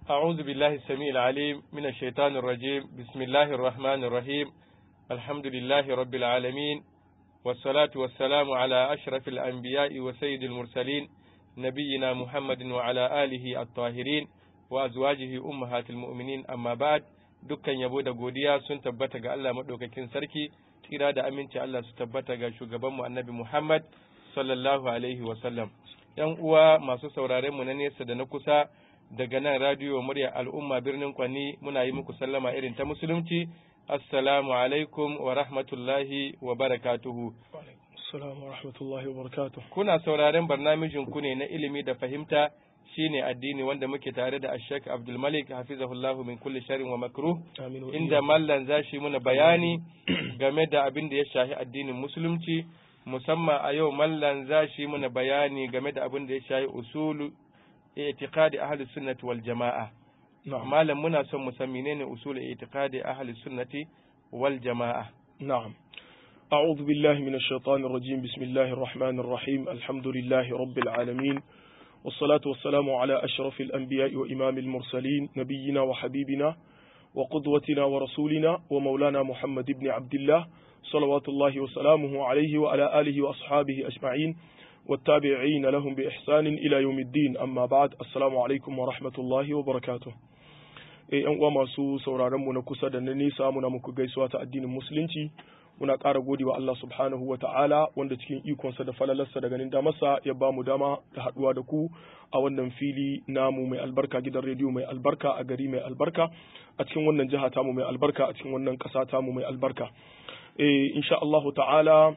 أعوذ بالله السميع العليم من الشيطان الرجيم بسم الله الرحمن الرحيم الحمد لله رب العالمين والصلاة والسلام على أشرف الأنبياء وسيد المرسلين نبينا محمد وعلى آله الطاهرين وأزواجه أمهات المؤمنين أما بعد dukkan yabo da godiya sun tabbata ga Allah maɗaukakin sarki tsira da aminci Allah su tabbata ga shugabanmu annabi Muhammad sallallahu alaihi wasallam ‘yan uwa masu sauraren mu na nesa da na kusa daga nan radiyo murya al'umma birnin Kwani muna yi muku sallama irin ta musulunci assalamu alaikum wa rahmatullahi wa barakatuhu Assalamu wa rahmatullahi wa barakatuh. kuna sauraren barnamijin ku ne na ilimi da fahimta shine addini wanda muke tare da Ashek Abdul Malik hafizahullahu min kulli sharrin wa makruh Amin wa inda mallan zashi muna bayani game da abin da ya shahi addinin musulunci musamman a yau mallan zashi muna bayani game da abin da ya shahi usulu i'tiqadi ahli sunnati wal jama'a Na'am. malam muna son mu san menene usulu i'tiqadi ahli sunnati wal jama'a نعم أعوذ بالله من الشيطان الرجيم بسم الله الرحمن الرحيم الحمد لله رب العالمين والصلاة والسلام على أشرف الأنبياء وإمام المرسلين نبينا وحبيبنا وقدوتنا ورسولنا ومولانا محمد بن عبد الله صلوات الله وسلامه عليه وعلى آله وأصحابه أجمعين والتابعين لهم بإحسان إلى يوم الدين أما بعد السلام عليكم ورحمة الله وبركاته Eh, ‘yan uwa masu sauraron mu na kusa da na nesa muna muku gaisuwa ta addinin musulunci muna ƙara gode wa Allah subhanahu wa ta'ala wanda cikin ikonsa da falalarsa da ganin damarsa ya ba mu dama da haɗuwa da ku a wannan fili namu mai albarka gidan rediyo mai albarka a gari mai albarka a cikin wannan jiha tamu mai albarka a cikin wannan ƙasa tamu mai albarka eh, insha Allah ta'ala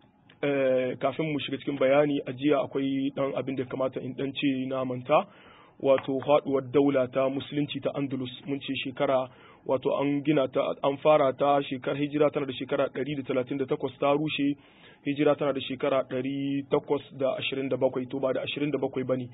eh, kafin mu shiga cikin bayani a jiya akwai ɗan abin da kamata in ɗan ce na manta wato haɗuwar daula ta musulunci ta andalus mun ce shekara wato an gina ta an fara ta shekar hijira tana da shekara 138 ta rushe hijira tana da shekara 827 to ba da 27 bane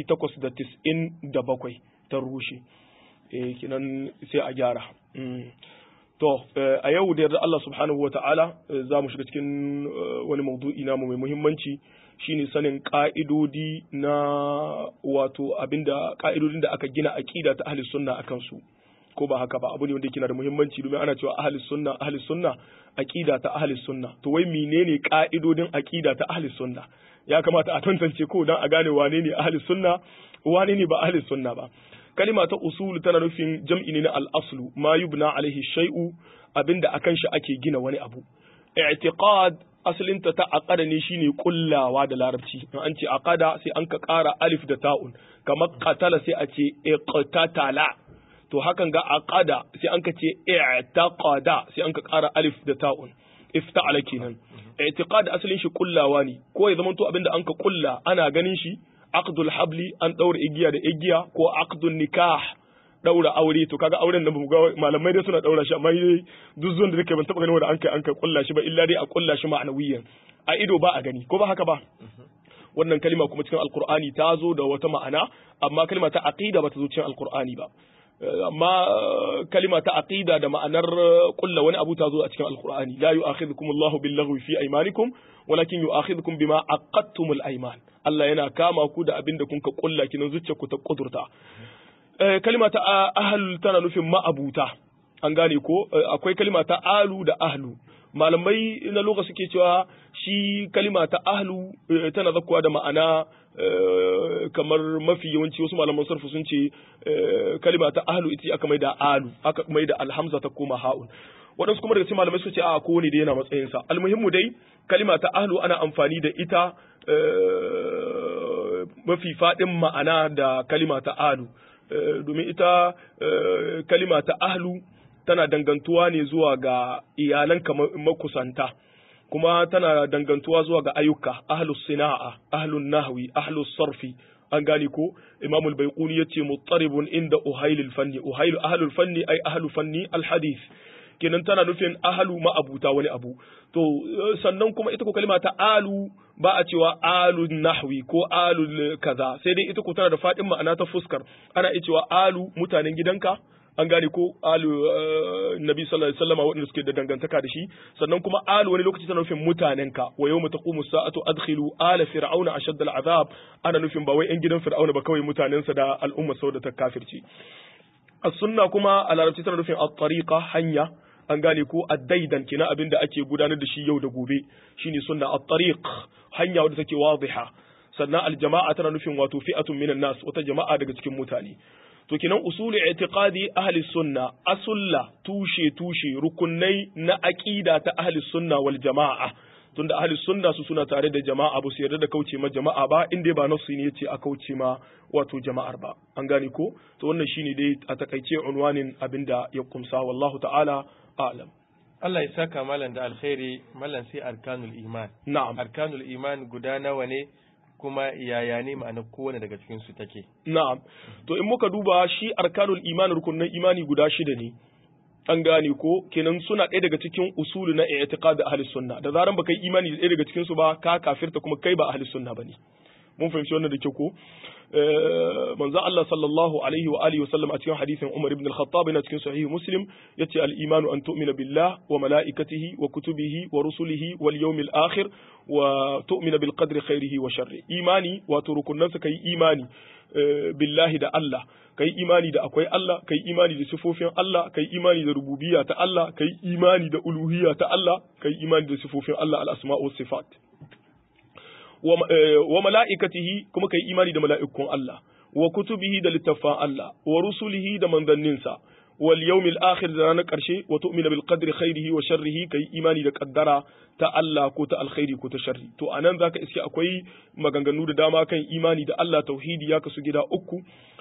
897 ta rushe eh kinan sai a gyara mm. to eh, a yau da yarda Allah subhanahu wa ta'ala eh, za mu shiga cikin eh, wani maudu'i namu mai muhimmanci shine sanin ka'idodi na wato abinda ka'idodin da aka gina aqida ta ahli sunna akan su ko ba haka ba abu ne wanda yake da muhimmanci domin ana cewa ahli sunna ahli sunna aqida ta ahli sunna to wai menene ka'idodin aqida ta ahli sunna ya kamata a tantance ko dan a gane wane ne ahli sunna wane ne ba ahli sunna ba kalima ta usul tana nufin jam'i ne na al-aslu ma yubna alaihi shay'u abinda akan shi ake gina wani abu i'tiqad asalinta ta aqada ne shine kullawa da larabci in an ce aqada sai an ka ƙara alif da ta'un kamar qatala sai a ce iqtatala to hakan ga aqada sai an ka ce i'taqada sai an ka ƙara alif da ta'un ifta'ala kenan i'tiqad asalin shi kullawa ne ko ya zamanto abinda an ka kulla ana ganin shi aqdul habli an daura igiya da igiya ko aqdun nikah daura aure to kaga auren nan bamu ga malamai dai suna daura shi amma dai duk zuwan da nake ban taba ganin wanda an kai an kai kulla shi ba illa dai a kulla shi ma'anawiyan a ido ba a gani ko ba haka ba wannan kalima kuma cikin alqur'ani ta zo da wata ma'ana amma kalima ta aqida ba ta zo cikin alqur'ani ba amma kalima ta aqida da ma'anar kulla wani abu ta zo a cikin alqur'ani la yu'akhidhukum Allahu billaghwi fi aymanikum walakin yu'akhidhukum bima aqadtumul ayman Allah yana kama ku da abin da kun ka kulla kinan zuciyarku ta kudurta kalima ta ahal tana nufin ma'abuta an gane ko akwai kalima ta alu da ahlu malamai na lokaci suke cewa shi kalima ta ahlu tana zakkuwa da ma'ana kamar mafi yawanci wasu malaman sarfu sun ce kalima ta ahlu ita aka mai da alu aka mai da alhamza ta koma ha'un waɗansu kuma daga cikin malamai suka ce a kowane da yana matsayinsa almuhimmu dai kalima ta ahlu ana amfani da ita mafi faɗin ma'ana da kalima ta alu domin ita kalima ta ahlu tana dangantuwa ne zuwa ga iyalan makusanta kuma tana dangantuwa zuwa ga ayyuka ahlus sina'a ahlun nahwi ahlus sarfi an gane ko imamul baiquni yace muttaribun inda uhailul fanni uhailu ahlul fanni ay ahlu fanni al hadith kenan tana nufin ahlu ma'abuta wani abu to sannan kuma ita ko kalima ta alu ba a cewa alu nahwi ko alu kaza sai dai ita ko tana da fadin ma'ana ta fuskar ana iya cewa alu mutanen gidanka an gane ko alu nabi sallallahu alaihi wasallam waɗanda suke da dangantaka da shi sannan kuma alu wani lokaci tana nufin mutanenka wa yawma taqumu sa'atu adkhilu ala fir'auna ashadda al'azab ana nufin ba wai yan gidan fir'auna ba kawai mutanensa da al'umma saboda ta kafirci as-sunna kuma a larabci tana nufin at-tariqa hanya an gane ko addaidan kina abin da ake gudanar da shi yau da gobe shine sunna at-tariq hanya wadda take wadiha sannan al-jama'a tana nufin wato fi'atun minan nas wata jama'a daga cikin mutane to kinan usuli i'tiqadi ahli sunna asulla tushe tushe rukunai na aqida ta ahli sunna wal jama'a tunda ahli sunna su suna tare da jama'a ba su yarda da kauce ma jama'a ba in dai ba nasu ne yace a kauce ma wato jama'ar ba an gane ko to wannan shine dai a takaice unwanin abinda ya kumsa wallahu ta'ala a'lam Allah ya saka malam da alkhairi malam sai arkanul iman na'am arkanul iman guda nawa ne kuma yaya ne ma'ana kowane daga cikin su take na'am to in muka duba shi arkanul iman rukunin imani guda shida ne an gane ko kenan suna ɗaya daga cikin usulu na i'tiqad ahli sunna da zaran baka yi imani da ɗaya daga cikin su ba ka kafirta kuma kai ba ahli sunna bane mun fahimci wannan da kyau ko manzo Allah sallallahu alaihi wa alihi wasallam a cikin hadisin Umar ibn al-Khattab yana cikin sahih Muslim yace al-imanu an tu'mina billah wa malaikatihi wa kutubihi wa rusulihi wal yawmil akhir wa tu'mina bil qadri khairihi wa sharri imani wato rukunnan sa kai imani billahi da Allah kai imani da akwai Allah kai imani da sifofin Allah kai imani da rububiyya ta Allah kai imani da uluhiyya ta Allah kai imani da sifofin Allah al-asma' was sifat wa mala'ikatihi kuma kai imani da mala'ikun Allah wa kutubihi da littafan Allah wa rusulihi da manzanninsa wal yawmil akhir da ranar karshe wa tu'mina bil qadri khairihi wa sharrihi kai imani da kaddara ta Allah ko ta alkhairi ko ta sharri to anan zaka iske akwai maganganu da dama kan imani da Allah tauhidi ya kasu gida uku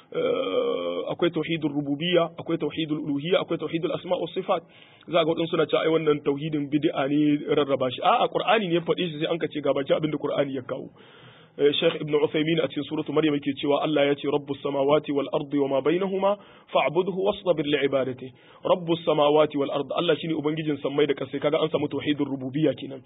akwai tauhidul rububiyya akwai tauhidul uluhiyya akwai tauhidul asma was sifat za ga wadansu suna cewa ai wannan tauhidin bid'a ne rarraba shi a'a qur'ani ne ya faɗi shi sai an ka ce ga baki abin da qur'ani ya kawo Sheikh Ibn Uthaymeen a cikin suratu Maryam yake cewa Allah ya ce Rabbus samawati wal ardi wa ma bainahuma fa'budhu wastabir li ibadati Rabbus samawati wal ardi Allah shine ubangijin sammai da kasai kaga an samu tauhidur rububiyya kenan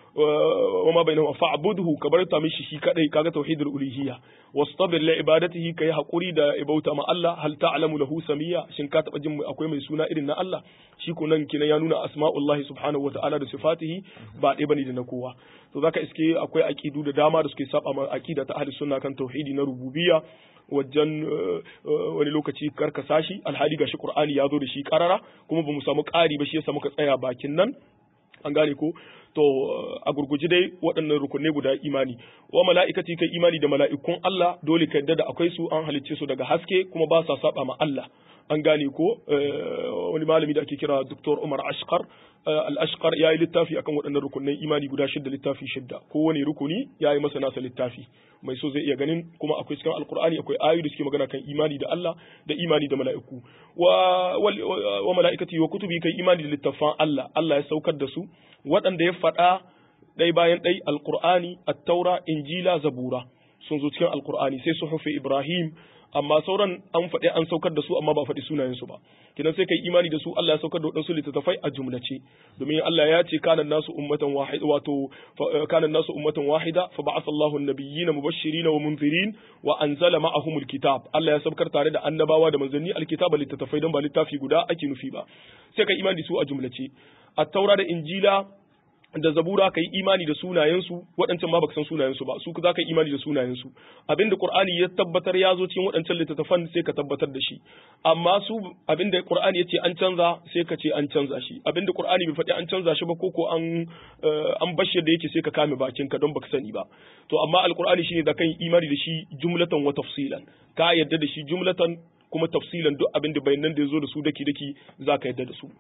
wa ma bainahuma fa'budhu ka bar ta mishi shi kadai kaga tauhidul uluhiyya wastabir li ibadatihi kai hakuri da ibauta ma Allah hal ta'lamu lahu samiyya shin ka taba jin akwai mai suna irin na Allah shi ko nan kinan ya nuna asma'ullahi subhanahu wa ta'ala da sifatihi ba ɗaya bane da na kowa to zaka iske akwai aqidu da dama da suke saba ma aqida ta ahli sunna kan tauhidi na rububiyya wajen wani lokaci karkasa shi alhali gashi qur'ani ya zo da shi karara kuma bamu samu ƙari ba shi yasa muka tsaya bakin nan an gane ko to a gurguji dai waɗannan rukunai guda imani wa mala'ikati kai imani da mala'ikun Allah dole ka yadda da akwai su an halicce su daga haske kuma ba sa saba ma Allah an gane ko wani malami da ake kira Dr. Umar Ashkar al-Ashkar ya yi littafi akan waɗannan rukunai imani guda shidda littafi shidda kowane rukuni ya yi masa nasa littafi mai so zai iya ganin kuma akwai cikin alkur'ani akwai ayoyi da suke magana kan imani da Allah da imani da mala'iku wa wa mala'ikati wa kutubi kai imani da littafan Allah Allah ya saukar da su waɗanda ya faɗa ɗai bayan ɗai alkur'ani at-taura injila zabura sun zo cikin alkur'ani sai suhufi ibrahim amma sauran an faɗi an saukar da su amma ba faɗi sunayensu ba kidan sai kai imani da su Allah ya saukar da wadansu littattafai a jumlace domin Allah ya ce kana nasu ummatan wahida wato kana nasu ummatan wahida fa ba'atha Allahu an-nabiyyina mubashirin wa munzirin wa anzala ma'ahumul kitab Allah ya saukar tare da annabawa da manzanni alkitaba littattafai don ba littafi guda ake nufi ba sai kai imani da su a jumlace at-taura da injila da zabura ka yi imani da sunayensu waɗancan ma baka san sunayensu ba su za ka yi imani da sunayensu abinda qur'ani ya tabbatar ya zo cikin waɗancan littattafan sai ka tabbatar da shi amma su abinda qur'ani ya ce an canza sai ka ce an canza shi abinda qur'ani bai faɗi an canza shi ba ko ko an an bashi da yake sai ka kame bakin ka don baka sani ba to amma alqur'ani shine da kan imani da shi jumlatan wa tafsilan ka yadda da shi jumlatan kuma tafsilan duk abinda bayanan da ya zo da su daki daki za ka yadda da su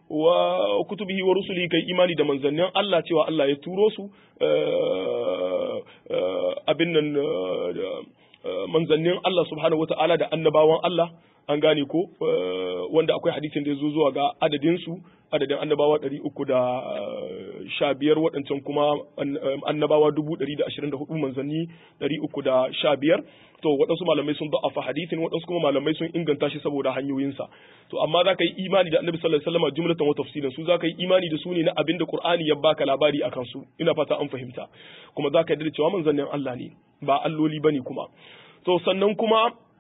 wa kutubihi wa rusulihi kai imani da manzannin Allah cewa Allah ya turo su abin nan manzannin Allah subhanahu wata'ala da annabawan Allah an gane ko wanda akwai hadisin da ya zo zuwa ga adadin su adadin annabawa ɗari uku da sha biyar waɗancan kuma annabawa dubu ɗari da ashirin da hudu manzanni ɗari uku da sha biyar to waɗansu malamai sun da'afa hadisin waɗansu kuma malamai sun inganta shi saboda hanyoyinsa to amma za ka yi imani da annabi sallallahu alaihi wasallam jumlatan wa tafsilan su za ka yi imani da su ne na abin da qur'ani ya baka labari akan su ina fata an fahimta kuma za ka yarda da cewa manzannin Allah ne ba alloli bane kuma to sannan kuma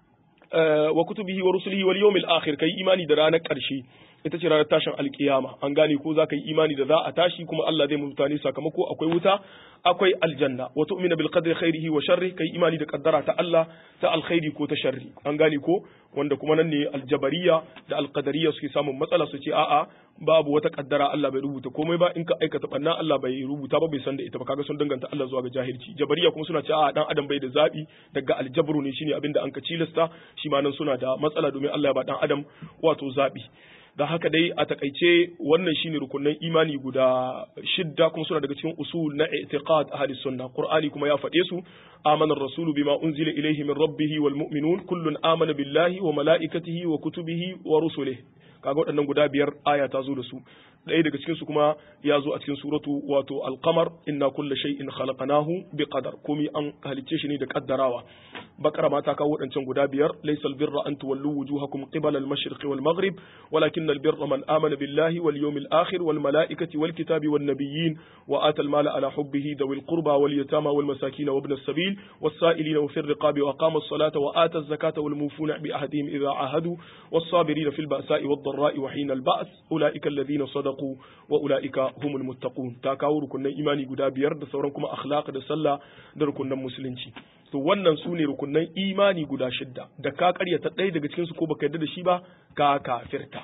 wa kutubihi wa rusulihi wal yawmil akhir kai imani da ranar karshe ita ce ranar tashin alkiyama an gane ko za ka yi imani da za a tashi kuma Allah zai mutane sakamako akwai wuta akwai aljanna wa tu'mina bil qadri khairihi wa sharri kai imani da kaddara ta Allah ta alkhairi ko ta sharri an gane ko wanda kuma nan ne aljabariya da alqadariya suke samun matsala su ce a'a babu wata kaddara Allah bai rubuta komai ba in ka aikata banna Allah bai rubuta ba bai san da ita ba kaga sun danganta Allah zuwa ga jahilci jabariya kuma suna ce a'a dan adam bai da zabi daga aljabru ne shine abinda an ka cilasta shi ma nan suna da matsala domin Allah ya ba dan adam wato zabi da haka dai a takaice wannan shine rukunin imani guda shidda kuma suna daga cikin usul na i'tiqad ahli sunna qur'ani kuma ya faɗe su amana ar-rasulu bima unzila ilayhi min rabbih wal mu'minun kullun amana billahi wa malaikatihi wa kutubihi wa rusulihi kaga waɗannan guda biyar aya ta zo da su ɗaya daga cikin su kuma ya zo a cikin suratu wato al-qamar inna kulla shay'in khalaqnahu bi qadar komai an halicce shi ne da kaddarawa bakara ma ta kawo waɗancan guda biyar laysa al-birra an tuwallu wujuhakum qibala al-mashriqi wal maghrib walakin al-birra man amana billahi wal yawmil akhir wal malaikati wal kitabi wan nabiyyin wa ata al-mala ala hubbihi dawil qurba wal yatama wal masakin wa ibn as-sabil was sa'ilin wa fi ar-riqabi wa aqama as-salata wa ata az-zakata wal mufuna bi ahdihim idha ahadu was sabirin fil ba'sa'i wad dharra'i wa hina al-ba's ulaika alladhina sadaqu wa ulaika humul muttaqun ta kawo rukunan imani guda biyar da sauran kuma akhlaq da sallah da rukunan musulunci to wannan su ne rukunan imani guda shidda da ka karyata ɗaya daga cikin su ko baka yarda da shi ba ka kafirta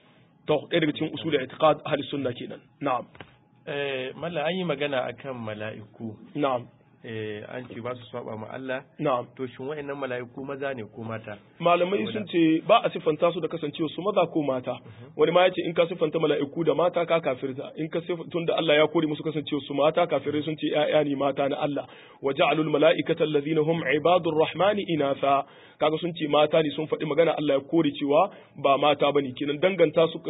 to ɗaya daga cikin usul i'tiqad ahli sunna kenan na'am eh malla an yi magana akan mala'iku na'am eh an ce ba su saba ma Allah na'am to shin wa'annan mala'iku maza ne ko mata malamai sun ce ba a siffanta su da kasancewa su maza ko mata wani ma yace in ka siffanta mala'iku da mata ka kafirta in ka tunda Allah ya kore musu kasancewa su mata kafirai sun ce ƴaƴa ne mata na Allah wa ja'alul mala'ikata allazina hum ibadur rahmani inatha kaga sun ce mata ne sun faɗi magana Allah ya kore cewa ba mata bane kenan danganta su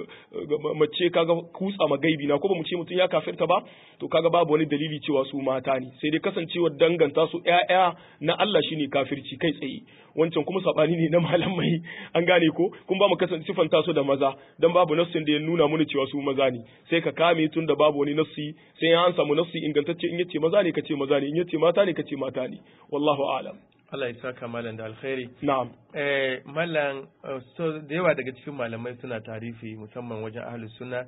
mace kaga kutsa magaibi na ko ba mu ce mutum ya kafirta ba to kaga babu wani dalili cewa su mata ne sai dai kasancewar danganta su ƴaƴa na Allah shine kafirci kai tsaye wancan kuma sabani ne na malamai an gane ko kun ba mu kasance sifanta su da maza dan babu nassin da ya nuna mana cewa su maza ne sai ka kame tun da babu wani nassi sai an samu nassi ingantacce in yace maza ne kace maza ne in yace mata ne kace mata ne wallahu a'lam Allah ya saka malam da alkhairi na'am eh malam so da yawa daga cikin malamai suna tarifi musamman wajen ahlus sunna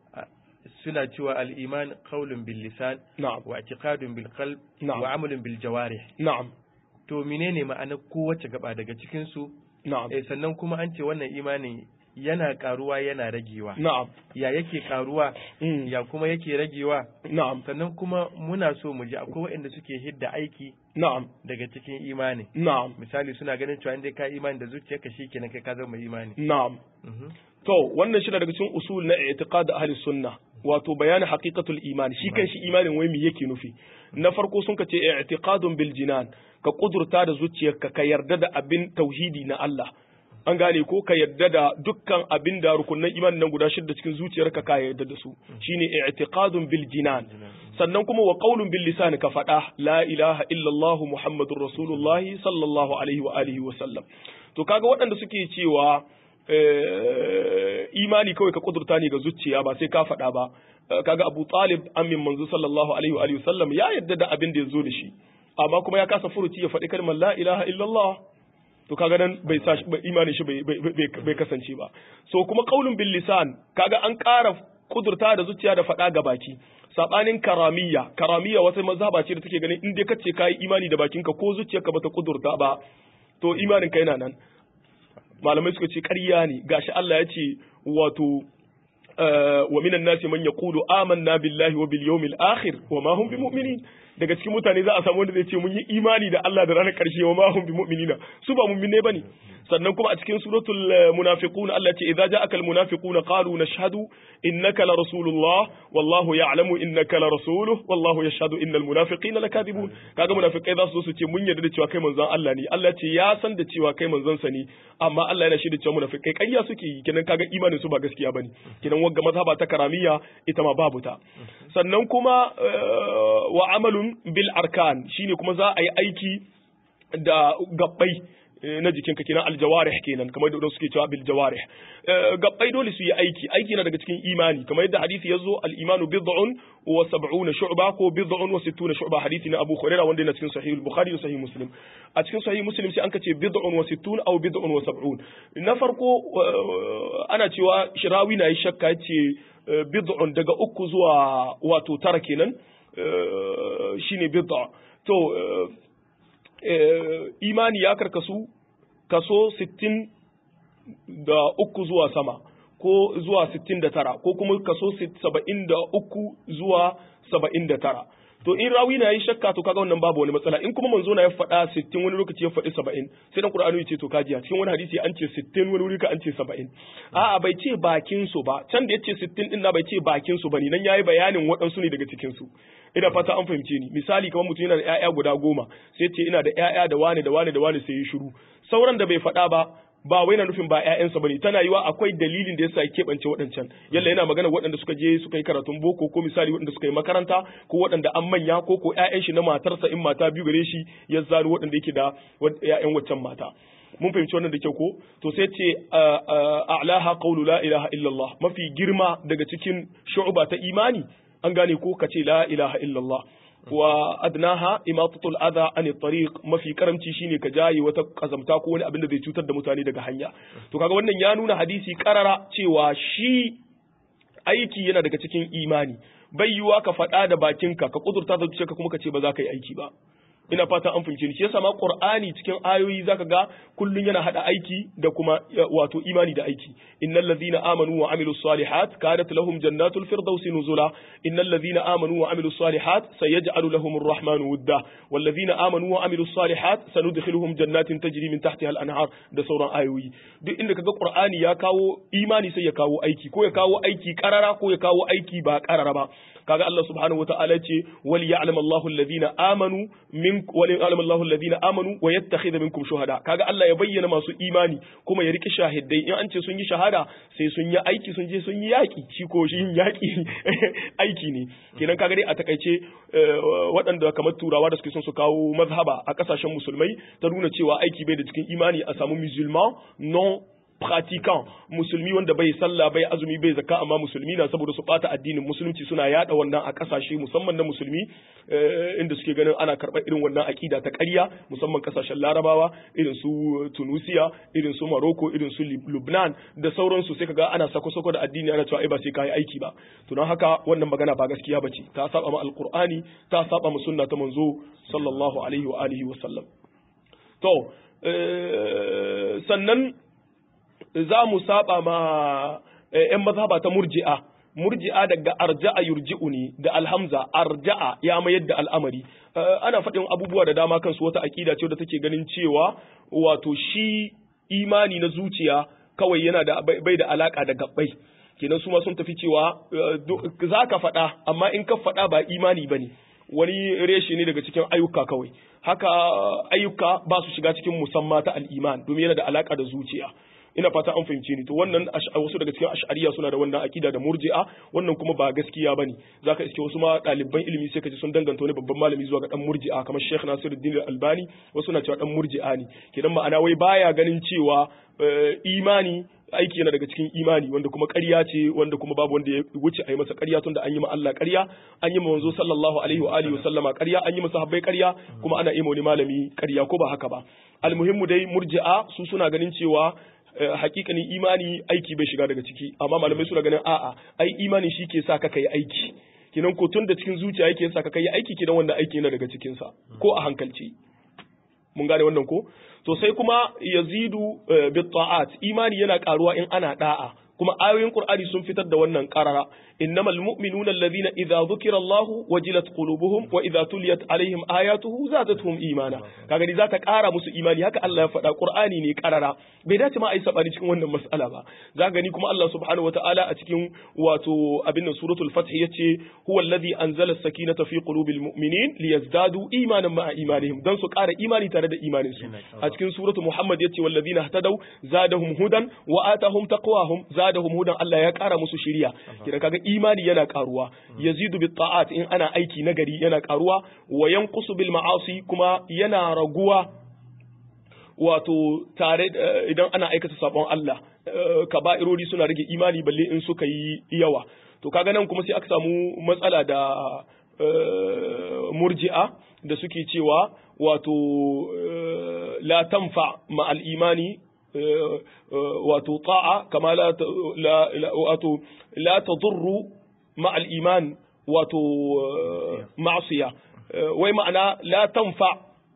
suna cewa al-iman qawlun bil lisan na'am wa i'tiqadun bil qalb Na'am. wa amalun bil jawarih na'am to menene ma'anar kowace gaba daga cikin su na'am eh sannan kuma an ce wannan imani yana karuwa yana ragewa na'am ya yake karuwa Mm. ya kuma yake ragewa na'am sannan kuma muna so mu ji akwai waɗanda suke hidda aiki na'am daga cikin imani na'am misali suna ganin cewa inda ka imani da zuciyarka shikenan kai ka zama imani na'am Mhm. To, wannan shi daga cikin usul na i'tiqad ahli sunna, wato bayanin haqiqatul iman, shi kan shi imanin wai me yake nufi. Na farko sun ka ce i'tiqadun bil jinan, ka kudurta da zuciyarka ka yarda da abin tauhidi na Allah. An gane ko ka yarda da dukkan abin da rukunan imanin nan guda shida cikin zuciyarka ka yarda da su. Shine i'tiqadun bil jinan. Sannan kuma wa qaulun bil lisan ka faɗa la ilaha illallah muhammadur rasulullahi sallallahu alaihi wa alihi wa sallam. To kaga waɗanda suke cewa eh, imani kawai ka kudurta ne ga zuciya ba sai ka faɗa ba Eh, kaga Abu Talib amin manzo sallallahu alaihi wa alihi wasallam ya yadda da abin da ya zo da shi amma kuma ya kasa furuci ya faɗi kalmar la ilaha illallah to kaga nan bai sa shi- bai- imanin shi bai bai- bai- bai kasance ba so kuma qaulun bil lisan kaga an ƙara kudurta da zuciya da faɗa ga baki sabanin karamiya karamiya wata mazhaba ce da take ganin in dai kace kai imani da bakinka ko zuciyarka bata kudurta ba to imanin ka yana nan malamai suka ce ƙarya ne gashi Allah ya ce wato eh, wa minan nasi man yaqulu amanna billahi wa bil yawmil akhir wa ma hum bimu'minin daga cikin mutane za a samu wanda zai ce mun yi imani da Allah da ranar ƙarshe wa ma hum bimu'minina su ba mu'minai bane sannan kuma a cikin suratul eh, munafiqun Allah ce idza ja'aka al munafiquna qalu nashhadu innaka la rasulullah wallahu ya'lamu innaka la rasuluhu wallahu yashhadu innal munafiqina lakadibun kaga munafikai za su zo su ce mun yarda da cewa kai manzon Allah ne Allah ce ya san da cewa kai manzon sa ne amma Allah yana shaida cewa munafikai ƙarya suke yi kenan kaga imanin su ba gaskiya bane kenan wagga mazhaba ta karamiya ita ma babu ta sannan kuma eh, wa amalun bil arkan shine kuma za a yi aiki da gabbai na jikinka kenan aljawarih kenan kamar da suke cewa bil jawarih gabbai dole su yi aiki aiki na daga cikin imani kamar yadda hadisi yazo al imanu bid'un wa sab'una shu'ba ko bid'un wa sittuna shu'ba hadisi na Abu Hurairah wanda yana cikin sahih al-Bukhari da sahih Muslim a cikin sahih Muslim sai an kace bid'un wa sittuna aw bid'un wa sab'un na farko ana cewa shirawi na yi shakka yace bid'un daga uku zuwa wato tara kenan shine bid'a to imani ya karkasu kaso sittin da uku zuwa sama ko zuwa sittin da tara ko kuma kaso saba'in da uku zuwa saba'in da tara to in rawi na yi shakka to kaga wannan babu wani matsala in kuma manzo na ya faɗa 60 wani lokaci ya faɗi 70 sai dan Qur'ani ya ce to kajiya cikin wani hadisi an ce 60 wani wuri ka an ce 70 a'a bai ce bakin su ba can da yace 60 din na bai ce bakin su bane nan yayi bayanin waɗansu ne daga cikin su ina fata an fahimce ni misali kamar mutum yana da ƴaƴa guda goma sai ce ina da ƴaƴa da wani da wani da wani sai ya shiru sauran da bai faɗa ba ba wai na nufin ba ƴaƴansa bane tana yiwa akwai dalilin da yasa ya keɓance waɗancan yalla yana magana waɗanda suka je suka yi karatun boko ko misali waɗanda suka yi makaranta ko waɗanda an manya ko ko ƴaƴan shi na matarsa in mata biyu gare shi ya zaro waɗanda yake da ƴaƴan waccan mata mun fahimci wannan da kyau ko to sai ce a'laha qawlu la ilaha illallah mafi girma daga cikin shu'ba ta imani an gane ko kace la ilaha illallah wa adnaha imatatul adha an tariq mafi karamci shine ka jaye wata kazamta ko wani abin da zai cutar da mutane daga hanya to kaga wannan ya nuna hadisi karara cewa shi aiki yana daga cikin imani bai yiwa ka faɗa da bakinka ka kudurta da zuciyarka kuma ka ce ba za ka yi aiki ba ina fata an fahimce ni shi yasa ma qur'ani cikin ayoyi zaka ga kullun yana hada aiki da kuma wato imani da aiki innal ladhina amanu wa amilus salihat kanat lahum jannatul firdausi nuzula innal ladhina amanu wa amilus salihat sayaj'alu lahum arrahmanu wudda wal ladhina amanu wa amilus salihat sanudkhiluhum jannatin tajri min tahtiha al anhar da sauran ayoyi duk inda kaga qur'ani ya kawo imani sai ya kawo aiki ko ya kawo aiki karara ko ya kawo aiki ba karara ba kaga Allah subhanahu wataala ce wal ya'lam Allahu alladhina amanu min wal ya'lam Allahu alladhina amanu wa yattakhidha minkum shuhada kaga Allah ya bayyana masu imani kuma ya riki shahidai in an ce sun yi shahada sai sun yi aiki sun je sun yi yaki shi ko shi yin yaki aiki ne kenan kaga dai a takaice waɗanda kamar turawa da suke son su kawo mazhaba a kasashen musulmai ta nuna cewa aiki bai da cikin imani a samu musulman non pratiquant musulmi wanda bai sallah bai azumi bai zakka amma musulmi na saboda su bata addinin musulunci suna yada wannan a kasashe musamman na musulmi inda suke ganin ana karɓar irin wannan akida ta ƙarya musamman kasashen larabawa irin su tunisia irin su morocco irin su lubnan da sauransu sai kaga ana sako-sako da addini ana cewa ai ba sai kai aiki ba to don haka wannan magana ba gaskiya bace ta saba ma alqur'ani ta saba ma sunna ta manzo sallallahu alaihi wa alihi wa sallam to sannan za mu saba ma ‘yan mazhaba ta murji'a, murji'a daga arja'a yurji'u ne da alhamza arja'a ya mayar da al'amari. Ana faɗin abubuwa da dama kansu wata aƙida ce da take ganin cewa wato shi imani na zuciya kawai yana da bai da alaka da gabbai. Kenan su ma sun tafi cewa za ka faɗa amma in ka faɗa ba imani ba ne. Wani reshe ne daga cikin ayyuka kawai. Haka ayyuka ba su shiga cikin musamma ta al'iman domin yana da alaka da zuciya. ina fata an fahimce ni to wannan wasu daga cikin ash'ariya suna da wannan akida da murji'a wannan kuma ba gaskiya bane zaka iske wasu ma ɗaliban ilimi sai kaji sun danganta wani babban malami zuwa ga dan murji'a kamar Sheikh Nasiruddin Albani wasu na cewa dan murji'a ne kenan ma'ana wai baya ganin cewa imani aiki yana daga cikin imani wanda kuma ƙarya ce wanda kuma babu wanda ya wuce a yi masa ƙarya tunda an yi ma Allah ƙarya an yi ma manzo sallallahu alaihi wa alihi wa sallama ƙarya an yi masa habbai ƙarya kuma ana yi ma wani malami ƙarya ko ba haka ba almuhimmu dai murji'a su suna ganin cewa hakikanin imani aiki bai shiga daga ciki amma malamai suna ganin a'a ai imani shi ke sa ka kai aiki kinan ko tun da cikin zuciya yake sa ka kai aiki kinan wanda aiki yana daga cikin sa ko a hankalci mun gane wannan ko to sai kuma yazidu bit ta'at imani yana karuwa in ana da'a kuma ayoyin Qur'ani sun fitar da wannan qarara innamal mu'minuna alladhina idza dhukira Allah wajilat qulubuhum wa idza tuliyat alaihim ayatuhu zadatuhum imana kaga ni zata ƙara musu imani haka Allah ya faɗa Qur'ani ne qarara bai dace ma a yi sabani cikin wannan mas'ala ba za gani kuma Allah subhanahu wataala a cikin wato abin nan suratul fath yace huwa alladhi anzala as-sakinata fi qulubil mu'minin liyazdadu imanan ma'a imanihim dan su ƙara imani tare da imanin su a cikin suratul Muhammad yace walladhina ihtadaw zadahum hudan wa atahum taqwahum zadahum hudan Allah ya ƙara musu shiriya kira kaga imani yana ƙaruwa yazidu bit ta'at in ana aiki nagari yana ƙaruwa wa yanqusu bil ma'asi kuma yana raguwa wato tare idan ana aikata sabon Allah kaba'irori suna rage imani balle in suka yi yawa to kaga nan kuma sai aka samu matsala da murji'a da suke cewa wato la tanfa ma'al imani wato ta'a kama la wato la tadurru ma'al iman wato ma'siya wai ma'ana la tanfa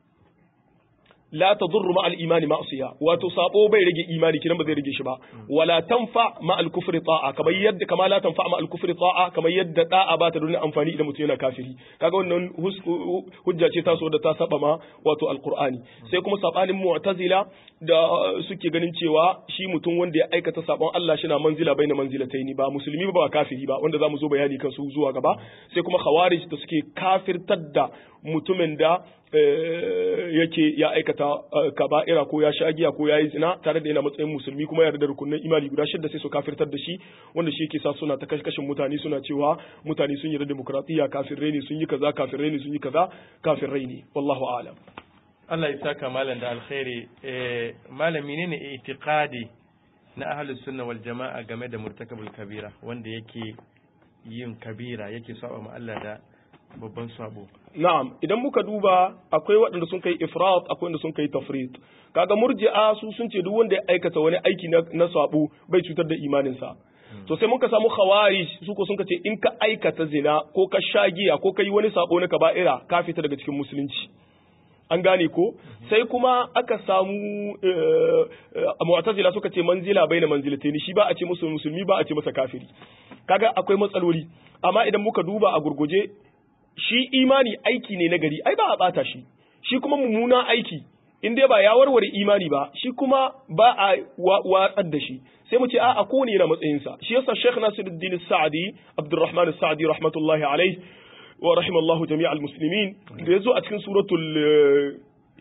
la tadurru ma al-imani ma'siya wato sabo bai rage imani kinan ba zai rage shi ba wala tanfa ma al-kufri ta'a kamar yadda kama la tanfa ma al-kufri ta'a kamar yadda da'a ba ta da amfani idan mutum yana kafiri kaga wannan hujja ce ta so da ta saba ma wato al-qur'ani sai kuma sabanin mu'tazila da suke ganin cewa shi mutum wanda ya aikata sabon Allah shi na manzila bai na manzilataini ba musulmi ba kafiri ba wanda zamu zo bayani kan su zuwa gaba sai kuma khawarij da suke kafirtar da mutumin da yake ya aikata kaba'ira ko ya shagiya ko ya yi zina tare da yana matsayin musulmi kuma ya da rukunin imani guda shidda sai su kafirtar da shi wanda shi yake sa suna ta kashin mutane suna cewa mutane sun yi da demokratiya kafirai ne sun yi kaza kafirai ne sun yi kaza kafirai ne wallahu a'lam Allah ya saka malam da alkhairi eh malam menene itiqadi na ahlus sunna wal jama'a game da murtakabul kabira wanda yake yin kabira yake saba ma Allah da babban sabo na'am idan muka duba akwai waɗanda sun kai ifrat akwai wanda sun kai tafrit kaga murji'a su sun ce duk wanda ya aikata wani aiki na, na sabo bai cutar da imaninsa to sai muka samu khawarij su ko sun ce in ka aikata zina ko ka shagiya ko ka yi wani sabo na kaba'ira ka fita daga cikin musulunci an gane ko sai kuma aka samu mu'tazila suka ce manzila baina manzilatayn shi ba a ce musu musulmi ba a ce masa kafiri kaga akwai matsaloli amma idan muka duba a gurguje shi imani aiki ne na gari ai ba a bata shi shi kuma mummunan aiki in dai ba ya warware imani ba shi kuma ba a watsar da shi sai mu ce a kowane yana matsayinsa shi yasa Sheikh Nasiruddin Sa'di Abdurrahman Sa'di rahmatullahi alaihi wa rahimallahu jami'al muslimin da yazo a cikin suratul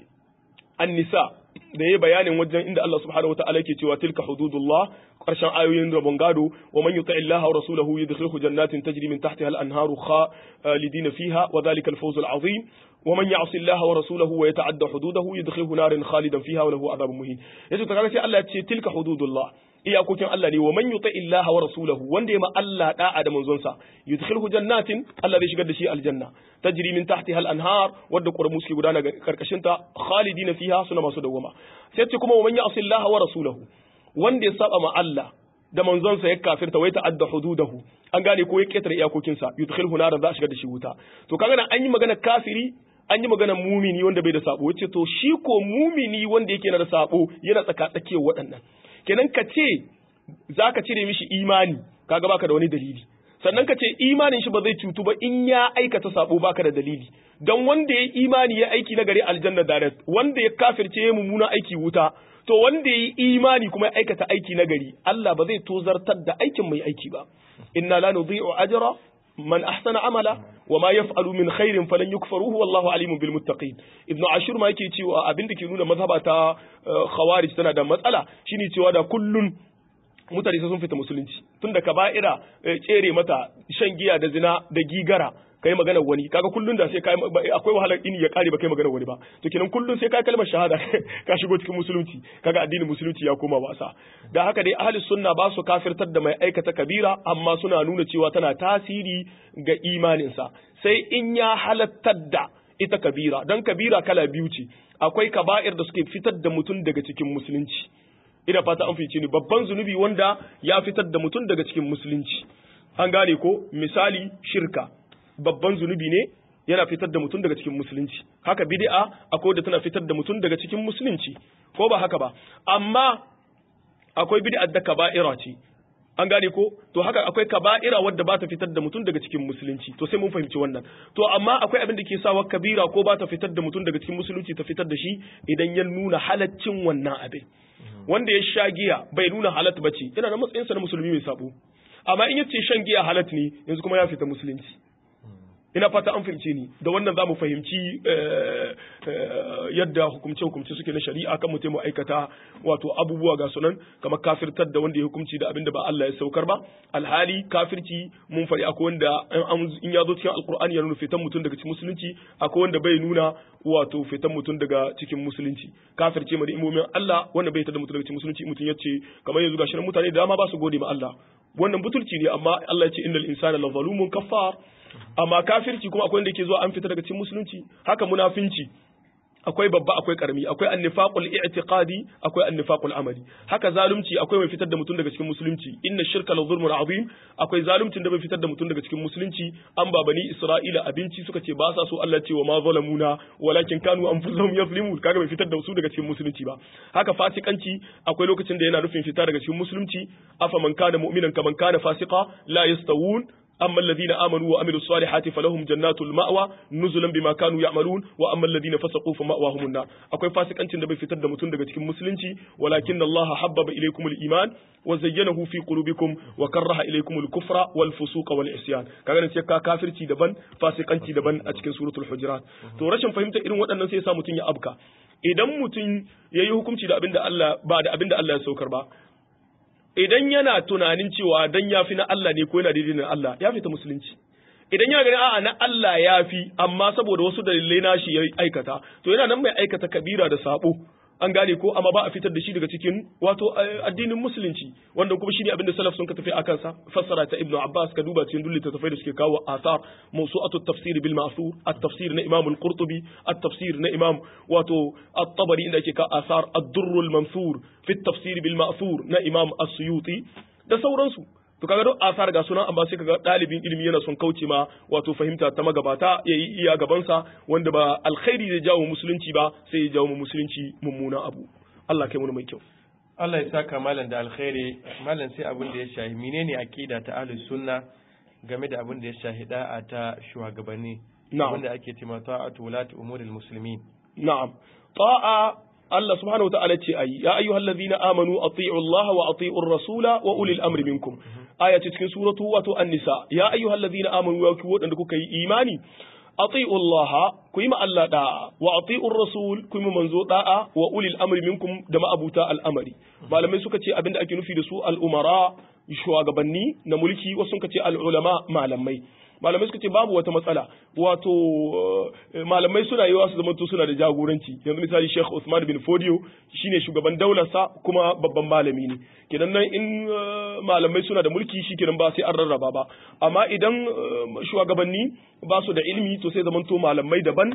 An-Nisa da yayi bayanin wajen inda Allah subhanahu wataala yake cewa tilka hududullah karshen ayoyin rabon gado wa man yuti Allah wa rasulahu yudkhilhu jannatin tajri min tahtiha al-anharu khalidina fiha wa dhalika al-fawz al-azim wa man ya'si Allah wa rasulahu wa yata'adda hududahu yudkhilhu narin khalidan fiha wa lahu adhabun muhin yace to kaga sai Allah ya ce tilka hududullah iyakokin Allah ne wa man yuti Allah wa rasulahu wanda ya ma Allah da'a da manzonsa yudkhilhu jannatin Allah zai shigar da shi aljanna tajri min tahtiha al-anhar wadda qurmu suke gudana karkashin ta khalidina fiha suna masu dawama sai ce kuma wa man ya'si Allah wa rasulahu wanda ya saba ma Allah da manzonsa ya kafirta wai ta'adda hududahu an gane ko ya ketare iyakokinsa yudkhilhu naran za a shigar da shi wuta to kaga nan an yi magana kafiri an yi magana mumini wanda bai da sabo yace to shi ko mumini wanda yake na da sabo yana tsaka tsakiyar waɗannan kenan ka ce zaka cire mishi imani kaga baka da wani dalili sannan ka ce imanin shi ba zai cutu ba in ya aikata sabo baka da dalili dan wanda ya imani ya aiki na gari aljanna direct wanda ya kafirce ya mummuna aiki wuta to wanda ya yi imani kuma ya aikata aiki na gari Allah ba zai tozartar da aikin mai aiki ba inna la nudhi'u ajra man ahsana amala wa ma yaf'alu min khairin falan yukfaruhu wallahu alimun bil muttaqin ibn ashur ma yake cewa abin da ke nuna mazhaba ta khawarij tana da matsala shine cewa da kullun mutane sun fita musulunci tun da kaba'ira tsere mata shan giya da zina da gigara kai magana wani kaga kullun da sai kai akwai wahalar ini ya kare ba kai magana wani ba to kenan kullun sai kai kalmar shahada ka shigo cikin musulunci kaga addinin musulunci ya koma wasa da haka dai ahli sunna ba su kafirtar da mai aikata kabira amma suna nuna cewa tana tasiri ga imaninsa sai in ya halattar da ita kabira dan kabira kala biyu ce akwai kaba'ir da suke fitar da mutum daga cikin musulunci ina fata an fice ni babban zunubi wanda ya fitar da mutum daga cikin musulunci an gane ko misali shirka babban zunubi ne yana fitar da mutum daga cikin musulunci haka bid'a akwai da tana fitar da mutum daga cikin musulunci ko ba haka ba amma akwai bid'a da kaba'ira ce an gane ko to haka akwai kaba'ira wadda ba ta fitar da mutum daga cikin musulunci to sai mun fahimci wannan to amma akwai abin da ke sawa kabira ko ba ta fitar da mutum daga cikin musulunci ta fitar da shi idan ya nuna halaccin wannan abin wanda ya sha giya bai nuna halat bace yana da matsayinsa na musulmi mai sabo amma in yace shan giya halat ne yanzu kuma ya fita musulunci ina fata an fahimce ni da wannan za mu fahimci yadda hukumce-hukumce suke na shari'a kan mutum mu aikata wato abubuwa ga sunan kamar kafirtar da wanda ya hukumci da abin da ba Allah ya saukar ba alhali kafirci mun faɗi akwai wanda in ya zo cikin alkur'ani ya nuna fitan mutum daga cikin musulunci akwai wanda bai nuna wato fitan mutum daga cikin musulunci kafirce ma da imomin Allah wanda bai tada mutum daga cikin musulunci mutum ya ce kamar yanzu gashi mutane da dama ba su gode ma Allah wannan butulci ne amma Allah ya ce innal insana la zalumun kaffar amma kafirci kuma akwai wanda yake zuwa an fita daga cikin musulunci haka munafinci akwai babba akwai karami akwai annifaqul i'tiqadi akwai annifaqul amali haka zalunci akwai mai fitar da mutum daga cikin musulunci inna shirka la zulmun azim akwai zaluncin da bai fitar da mutum daga cikin musulunci an ba bani isra'ila abinci suka ce ba sa so Allah ce wa ma zalamuna walakin kanu anfusahum yazlimun kaga bai fitar da su daga cikin musulunci ba haka fasikanci akwai lokacin da yana nufin fita daga cikin musulunci afa man kana mu'minan kaman kana fasiqa la yastawun أما الذين آمنوا وعملوا الصالحات فلهم جنات المأوى نزلا بما كانوا يعملون وأما الذين فسقوا فمأواهم النار أكوي فاسق أنت نبي في تد متون دقة مسلمتي ولكن الله حبب إليكم الإيمان وزينه في قلوبكم وكره إليكم الكفر والفسوق والعصيان كان نسيكا كافر تي دبن فاسق أنت دبن أتكن سورة الحجرات تو رشن فهمت إن وأن سيسا متون يا أبكى idan mutum ya yi hukunci da abin da Allah ba da abin da Allah ya saukar ba idan yana tunanin cewa dan ya fi na Allah ne ko yana daidai na Allah ya fita musulunci idan yana ganin a'a na Allah ya fi amma saboda wasu dalilai na shi ya aikata to yana nan mai aikata kabira da sabo an gane ko amma ba a fitar da shi daga cikin wato addinin musulunci wanda kuma shine abinda salaf sun ka tafi akan sa fassara ta ibnu abbas ka duba cikin dulli tafai da suke kawo athar mawsu'atu tafsir bil ma'thur at-tafsir na imam al-qurtubi at-tafsir na imam wato at-tabari inda yake ka athar ad-durr al-mansur fi at-tafsir bil ma'thur na imam as-suyuti da sauransu to kaga duk asar ga sunan amma sai kaga dalibin ilimi yana son kauce ma wato fahimta ta magabata yayi iya gabansa wanda ba alkhairi zai jawo musulunci ba sai ya jawo musulunci mummuna abu Allah kai mu mai kyau Allah ya saka malam da alkhairi malam sai abin da ya shahi menene akida ta ahlus sunna game da abin da ya shahi da'a ta shugabanni wanda ake cewa ta'atu wulati umuril muslimin na'am ta'a Allah subhanahu wata'ala ce ayi ya ayyuhal ladhina amanu ati'u Allah wa ati'u rasula wa ulil amri minkum aya ce cikin suratu wato an-nisa ya ayyuhal ladhina amanu ya ku wadanda kuka yi imani ati'u Allah ku yi ma Allah da'a wa ati'u rasul ku yi manzo da'a wa ulil amri minkum da ma'abuta al'amari malamai suka ce abinda ake nufi da su al-umara shugabanni na mulki wasu suka ce al-ulama malamai malamai suka ce babu wata matsala wato malamai suna yiwa su zamanto suna da jagoranci yanzu misali Sheikh Usman bin Fodio shine shugaban daular sa kuma babban malami ne kenan nan in malamai suna da mulki shikenan ba sai an rarraba ba amma idan shugabanni ba su da ilimi to sai zamanto malamai daban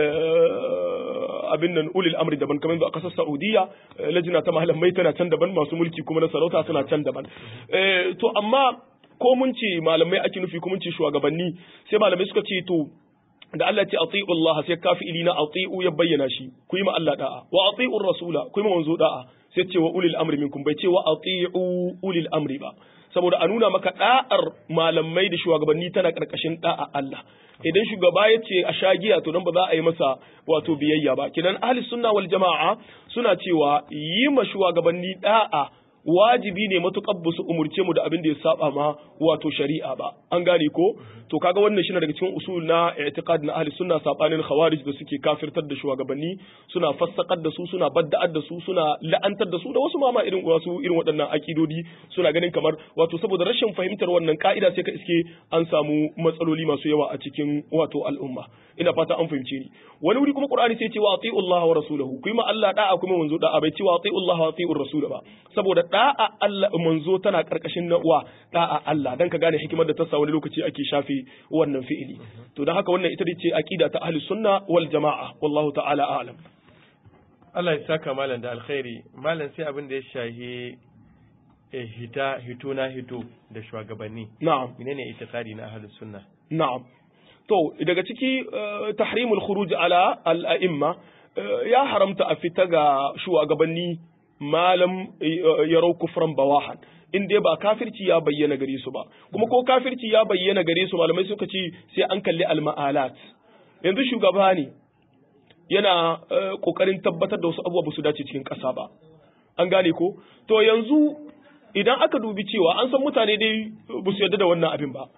abin nan ulil amri daban kamar a kasar Saudiya lajina ta malamai tana can daban masu mulki kuma na sarauta suna can daban to amma ko mun ce malamai ake nufi ko mun ce shugabanni sai malamai suka ce to da Allah ce ati'u Allah sai kafi ilina ati'u ya bayyana shi ku yi ma Allah da'a wa ati'u rasula ku yi ma manzo da'a sai ce wa ulil amri minkum bai ce wa ati'u ulil amri ba saboda a nuna maka da'ar malamai da shugabanni tana karkashin da'a Allah idan shugaba ya ce a shagiya to nan ba za a yi masa wato biyayya ba kinan ahli sunna wal jama'a suna cewa yi ma shugabanni da'a wajibi ne matukar ba su umurce mu da abin da ya saba ma wato shari'a ba an gane ko to kaga wannan shi daga cikin usul na i'tiqad na ahli sunna sabanin khawarij da suke kafirtar da shugabanni suna fassakar da su suna badda'ar da su suna la'antar da su da wasu mama irin wasu irin waɗannan akidodi suna ganin kamar wato saboda rashin fahimtar wannan ka'ida sai ka iske an samu matsaloli masu yawa a cikin wato al'umma ina fata an fahimce ni wani wuri kuma qur'ani sai ce wa ati'u Allah wa rasulahu kuma Allah da'a kuma manzo da'a bai ce wa ati'u Allah wa ati'u rasul ba saboda da'a Allah manzo tana karkashin na wa da'a Allah dan ka gane hikimar da ta sa wani lokaci ake shafe wannan fi'ili to dan haka wannan ita ce aqida ta ahli sunna wal jama'a wallahu ta'ala a'lam Allah ya saka malam da alkhairi malam sai abin da ya shahi hita hito na hito da shugabanni na'am menene itikadi na ahli sunna na'am to daga ciki tahrimul khuruj ala al-a'imma ya haramta a fita ga shugabanni malam yarau kufran bawahan in dai ba kafirci ya bayyana gare su ba kuma ko kafirci ya bayyana gare su malamai suka ce sai an kalli al-ma'alat yanzu shugaba ne yana kokarin tabbatar da wasu abubuwa ba su dace cikin ƙasa ba an gane ko to yanzu idan aka dubi cewa an san mutane dai ba su yarda da wannan abin ba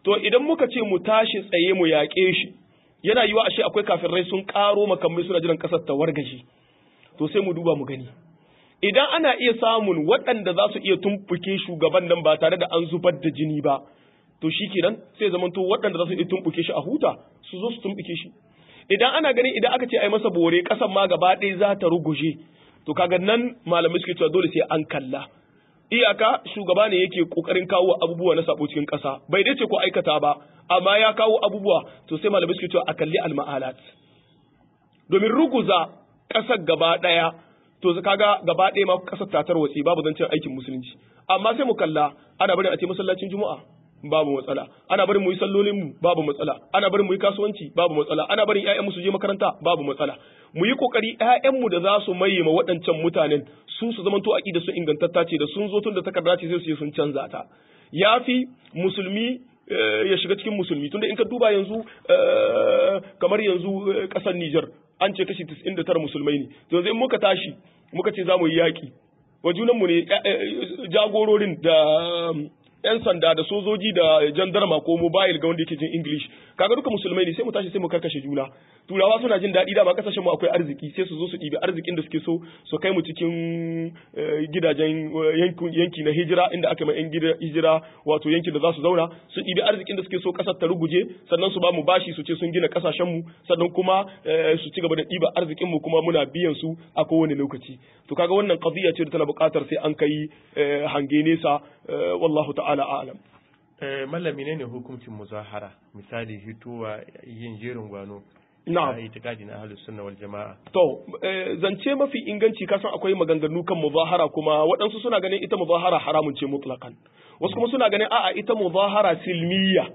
to idan muka ce mu tashi tsaye mu yaƙe shi yana yiwa ashe akwai kafirai sun ƙaro makamai suna jiran ƙasar ta wargaje to sai mu duba mu gani idan ana iya samun waɗanda za su iya tumɓuke shugaban nan ba tare da an zubar da jini ba to shi kenan sai zamanto waɗanda za su iya tumɓuke shi a huta su zo su tumɓuke shi idan ana ganin idan aka ce ai masa bore ƙasar ma gaba ɗaya za ta ruguje to kaga nan malamai suke cewa dole sai an kalla iyaka shugaba ne yake kokarin kawo abubuwa na sabo cikin ƙasa bai dace ko aikata ba amma ya kawo abubuwa to sai malamai suke cewa a kalli alma'alat domin ruguza ƙasar gaba ɗaya to kaga gaba ɗaya ma ƙasar ta tarwatse babu zancen aikin musulunci amma sai mu kalla ana barin a ce masallacin juma'a babu matsala ana barin mu yi sallolin mu babu matsala ana barin mu yi kasuwanci babu matsala ana barin ƴaƴan mu su je makaranta babu matsala mu yi kokari ƴaƴan mu da za su maye ma waɗancan mutanen su su zamanto aqida su ingantatta ce da sun zo tun da takarda ce sai su je sun canza ta yafi musulmi ya shiga cikin musulmi tunda in ka duba yanzu kamar yanzu kasar Niger an ce kashi 99 musulmai ne to yanzu in muka tashi muka ce za mu yi yaƙi wa junanmu ne jagororin da yan sanda da sojoji da jandarma ko mobile ga wanda yake jin English kaga duka musulmai ne sai mu tashi sai mu karkashe juna turawa suna jin daɗi dama kasashen mu akwai arziki sai su zo su ɗibi arzikin da suke so su kai mu cikin gidajen yanki na hijira inda aka mai yan gida hijira wato yankin da za su zauna su ɗibi arzikin da suke so ƙasar ta ruguje sannan su ba mu bashi su ce sun gina ƙasashen mu sannan kuma su ci gaba da ɗiba arzikin mu kuma muna biyan su a kowane lokaci to kaga wannan qadiya ce da tana buƙatar sai an kai hange nesa wallahu ta'ala a'lam mallami ne ne hukuncin muzahara misali hituwa yin jerin gwano na'am a itikadi na ahlus sunna wal jama'a to zance mafi inganci kasan akwai maganganu kan muzahara kuma waɗansu suna ganin ita muzahara haramun ce mutlaqan wasu kuma suna ganin a'a ita muzahara silmiya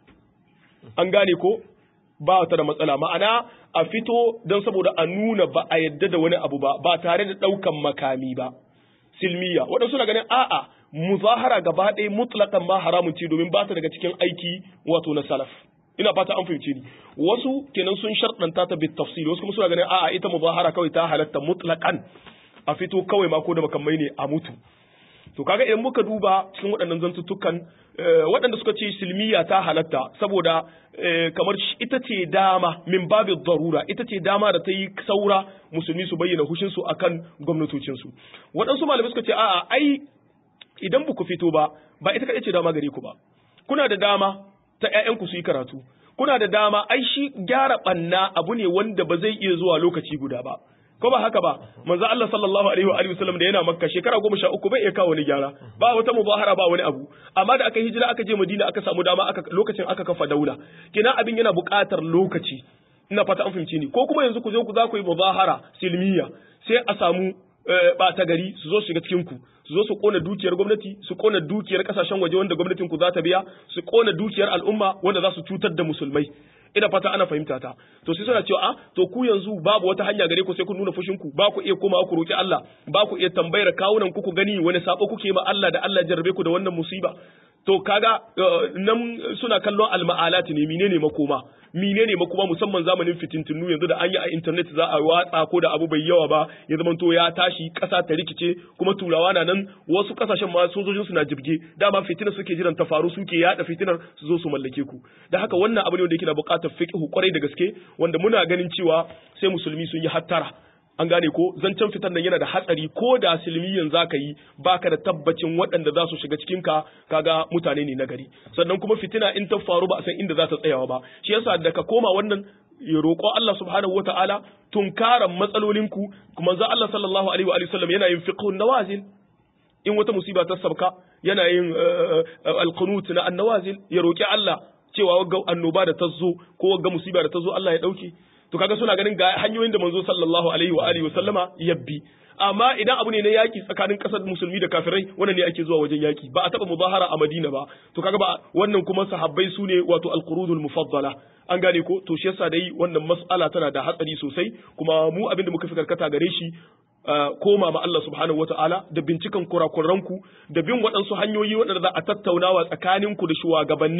an gane ko ba ta da matsala ma'ana a fito don saboda a nuna ba a yadda da wani abu ba ba tare da ɗaukan makami ba silmiya waɗansu na ganin a'a muzahara gaba ɗaya mutlaqan ma haramun ce domin ba ta daga cikin aiki wato na salaf ina fata an fahimce ni wasu kenan sun sharɗanta ta bit tafsir wasu kuma suna ganin a'a ita muzahara kawai ta halatta mutlaqan a fito kawai ma ko da makamai ne a mutu to kaga idan muka duba cikin waɗannan zantuttukan waɗanda suka ce silmiya ta halatta saboda kamar ita ce dama min babu darura ita ce dama da ta yi saura musulmi su bayyana hushinsu akan gwamnatocinsu waɗansu malamai suka ce a'a ai idan ba ku fito ba ba ita kaɗai ce dama gare ku ba kuna da dama ta ƴaƴanku su yi karatu kuna da dama ai shi gyara ɓanna abu ne wanda ba zai iya zuwa lokaci guda ba ko ba haka ba manzo Allah sallallahu alaihi wa alihi wasallam da yana makka shekara goma sha uku bai iya kawo wani gyara ba wata mubahara ba wani abu amma da aka hijira aka je Madina aka samu dama aka lokacin aka kafa daula kina abin yana buƙatar lokaci ina fata an fahimci ni ko kuma yanzu ku zo ku za ku yi mubahara silmiya sai a samu ɓata gari su zo shiga cikin ku su zo su kona dukiyar gwamnati su kona dukiyar kasashen waje wanda gwamnatin ku za ta biya su kona dukiyar al'umma wanda za su cutar da musulmai ina fata ana fahimta ta to sai suna cewa a to ku yanzu babu wata hanya gare ku sai ku nuna fushin ku ba ku iya komawa ku roki Allah ba ku iya tambayar kawunan ku ku gani wani sabo kuke ma Allah da Allah jarrabe ku da wannan musiba to kaga nan suna kallon alma'alat ne menene makoma menene makoma musamman zamanin fitintunu yanzu da an yi a internet za a watsa ko da abu bai yawa ba ya zama to ya tashi kasa ta rikice kuma turawa na nan wasu kasashen ma sojojin su na jibge dama fitinar suke jiran ta faru suke yada fitinar su zo su mallake ku da haka wannan abu ne wanda yake na buƙatar fiqhu kwarai da gaske wanda muna ganin cewa sai musulmi sun yi hattara an gane ko zancen fitar nan yana da hatsari ko da silmiyan za ka yi baka da tabbacin waɗanda za su shiga cikin ka kaga mutane ne na gari sannan kuma fitina in ta faru ba a san inda za ta tsayawa ba shi yasa da ka koma wannan ya roƙo Allah subhanahu wataala tunkaran matsalolinku kuma za Allah sallallahu alaihi wa sallam yana yin fiqhun nawazil in wata musiba ta sabka yana yin alqunut na annawazil ya roƙi Allah cewa wagga annoba da ta zo ko wagga musiba da ta zo Allah ya dauke to kaga suna ganin ga hanyoyin da manzo sallallahu alaihi wa alihi wasallama yabbi amma idan abu ne na yaki tsakanin kasar musulmi da kafirai wannan ne ake zuwa wajen yaki ba a taba muzahara a Madina ba to kaga ba wannan kuma sahabbai su ne wato alqurudul mufaddala an gane ko to shi yasa dai wannan mas'ala tana da hatsari sosai kuma mu abin da muka fi karkata gare shi koma ma Allah subhanahu wata'ala da bincikan kurakuranku da bin waɗansu hanyoyi waɗanda za a tattaunawa tsakaninku da shugabanni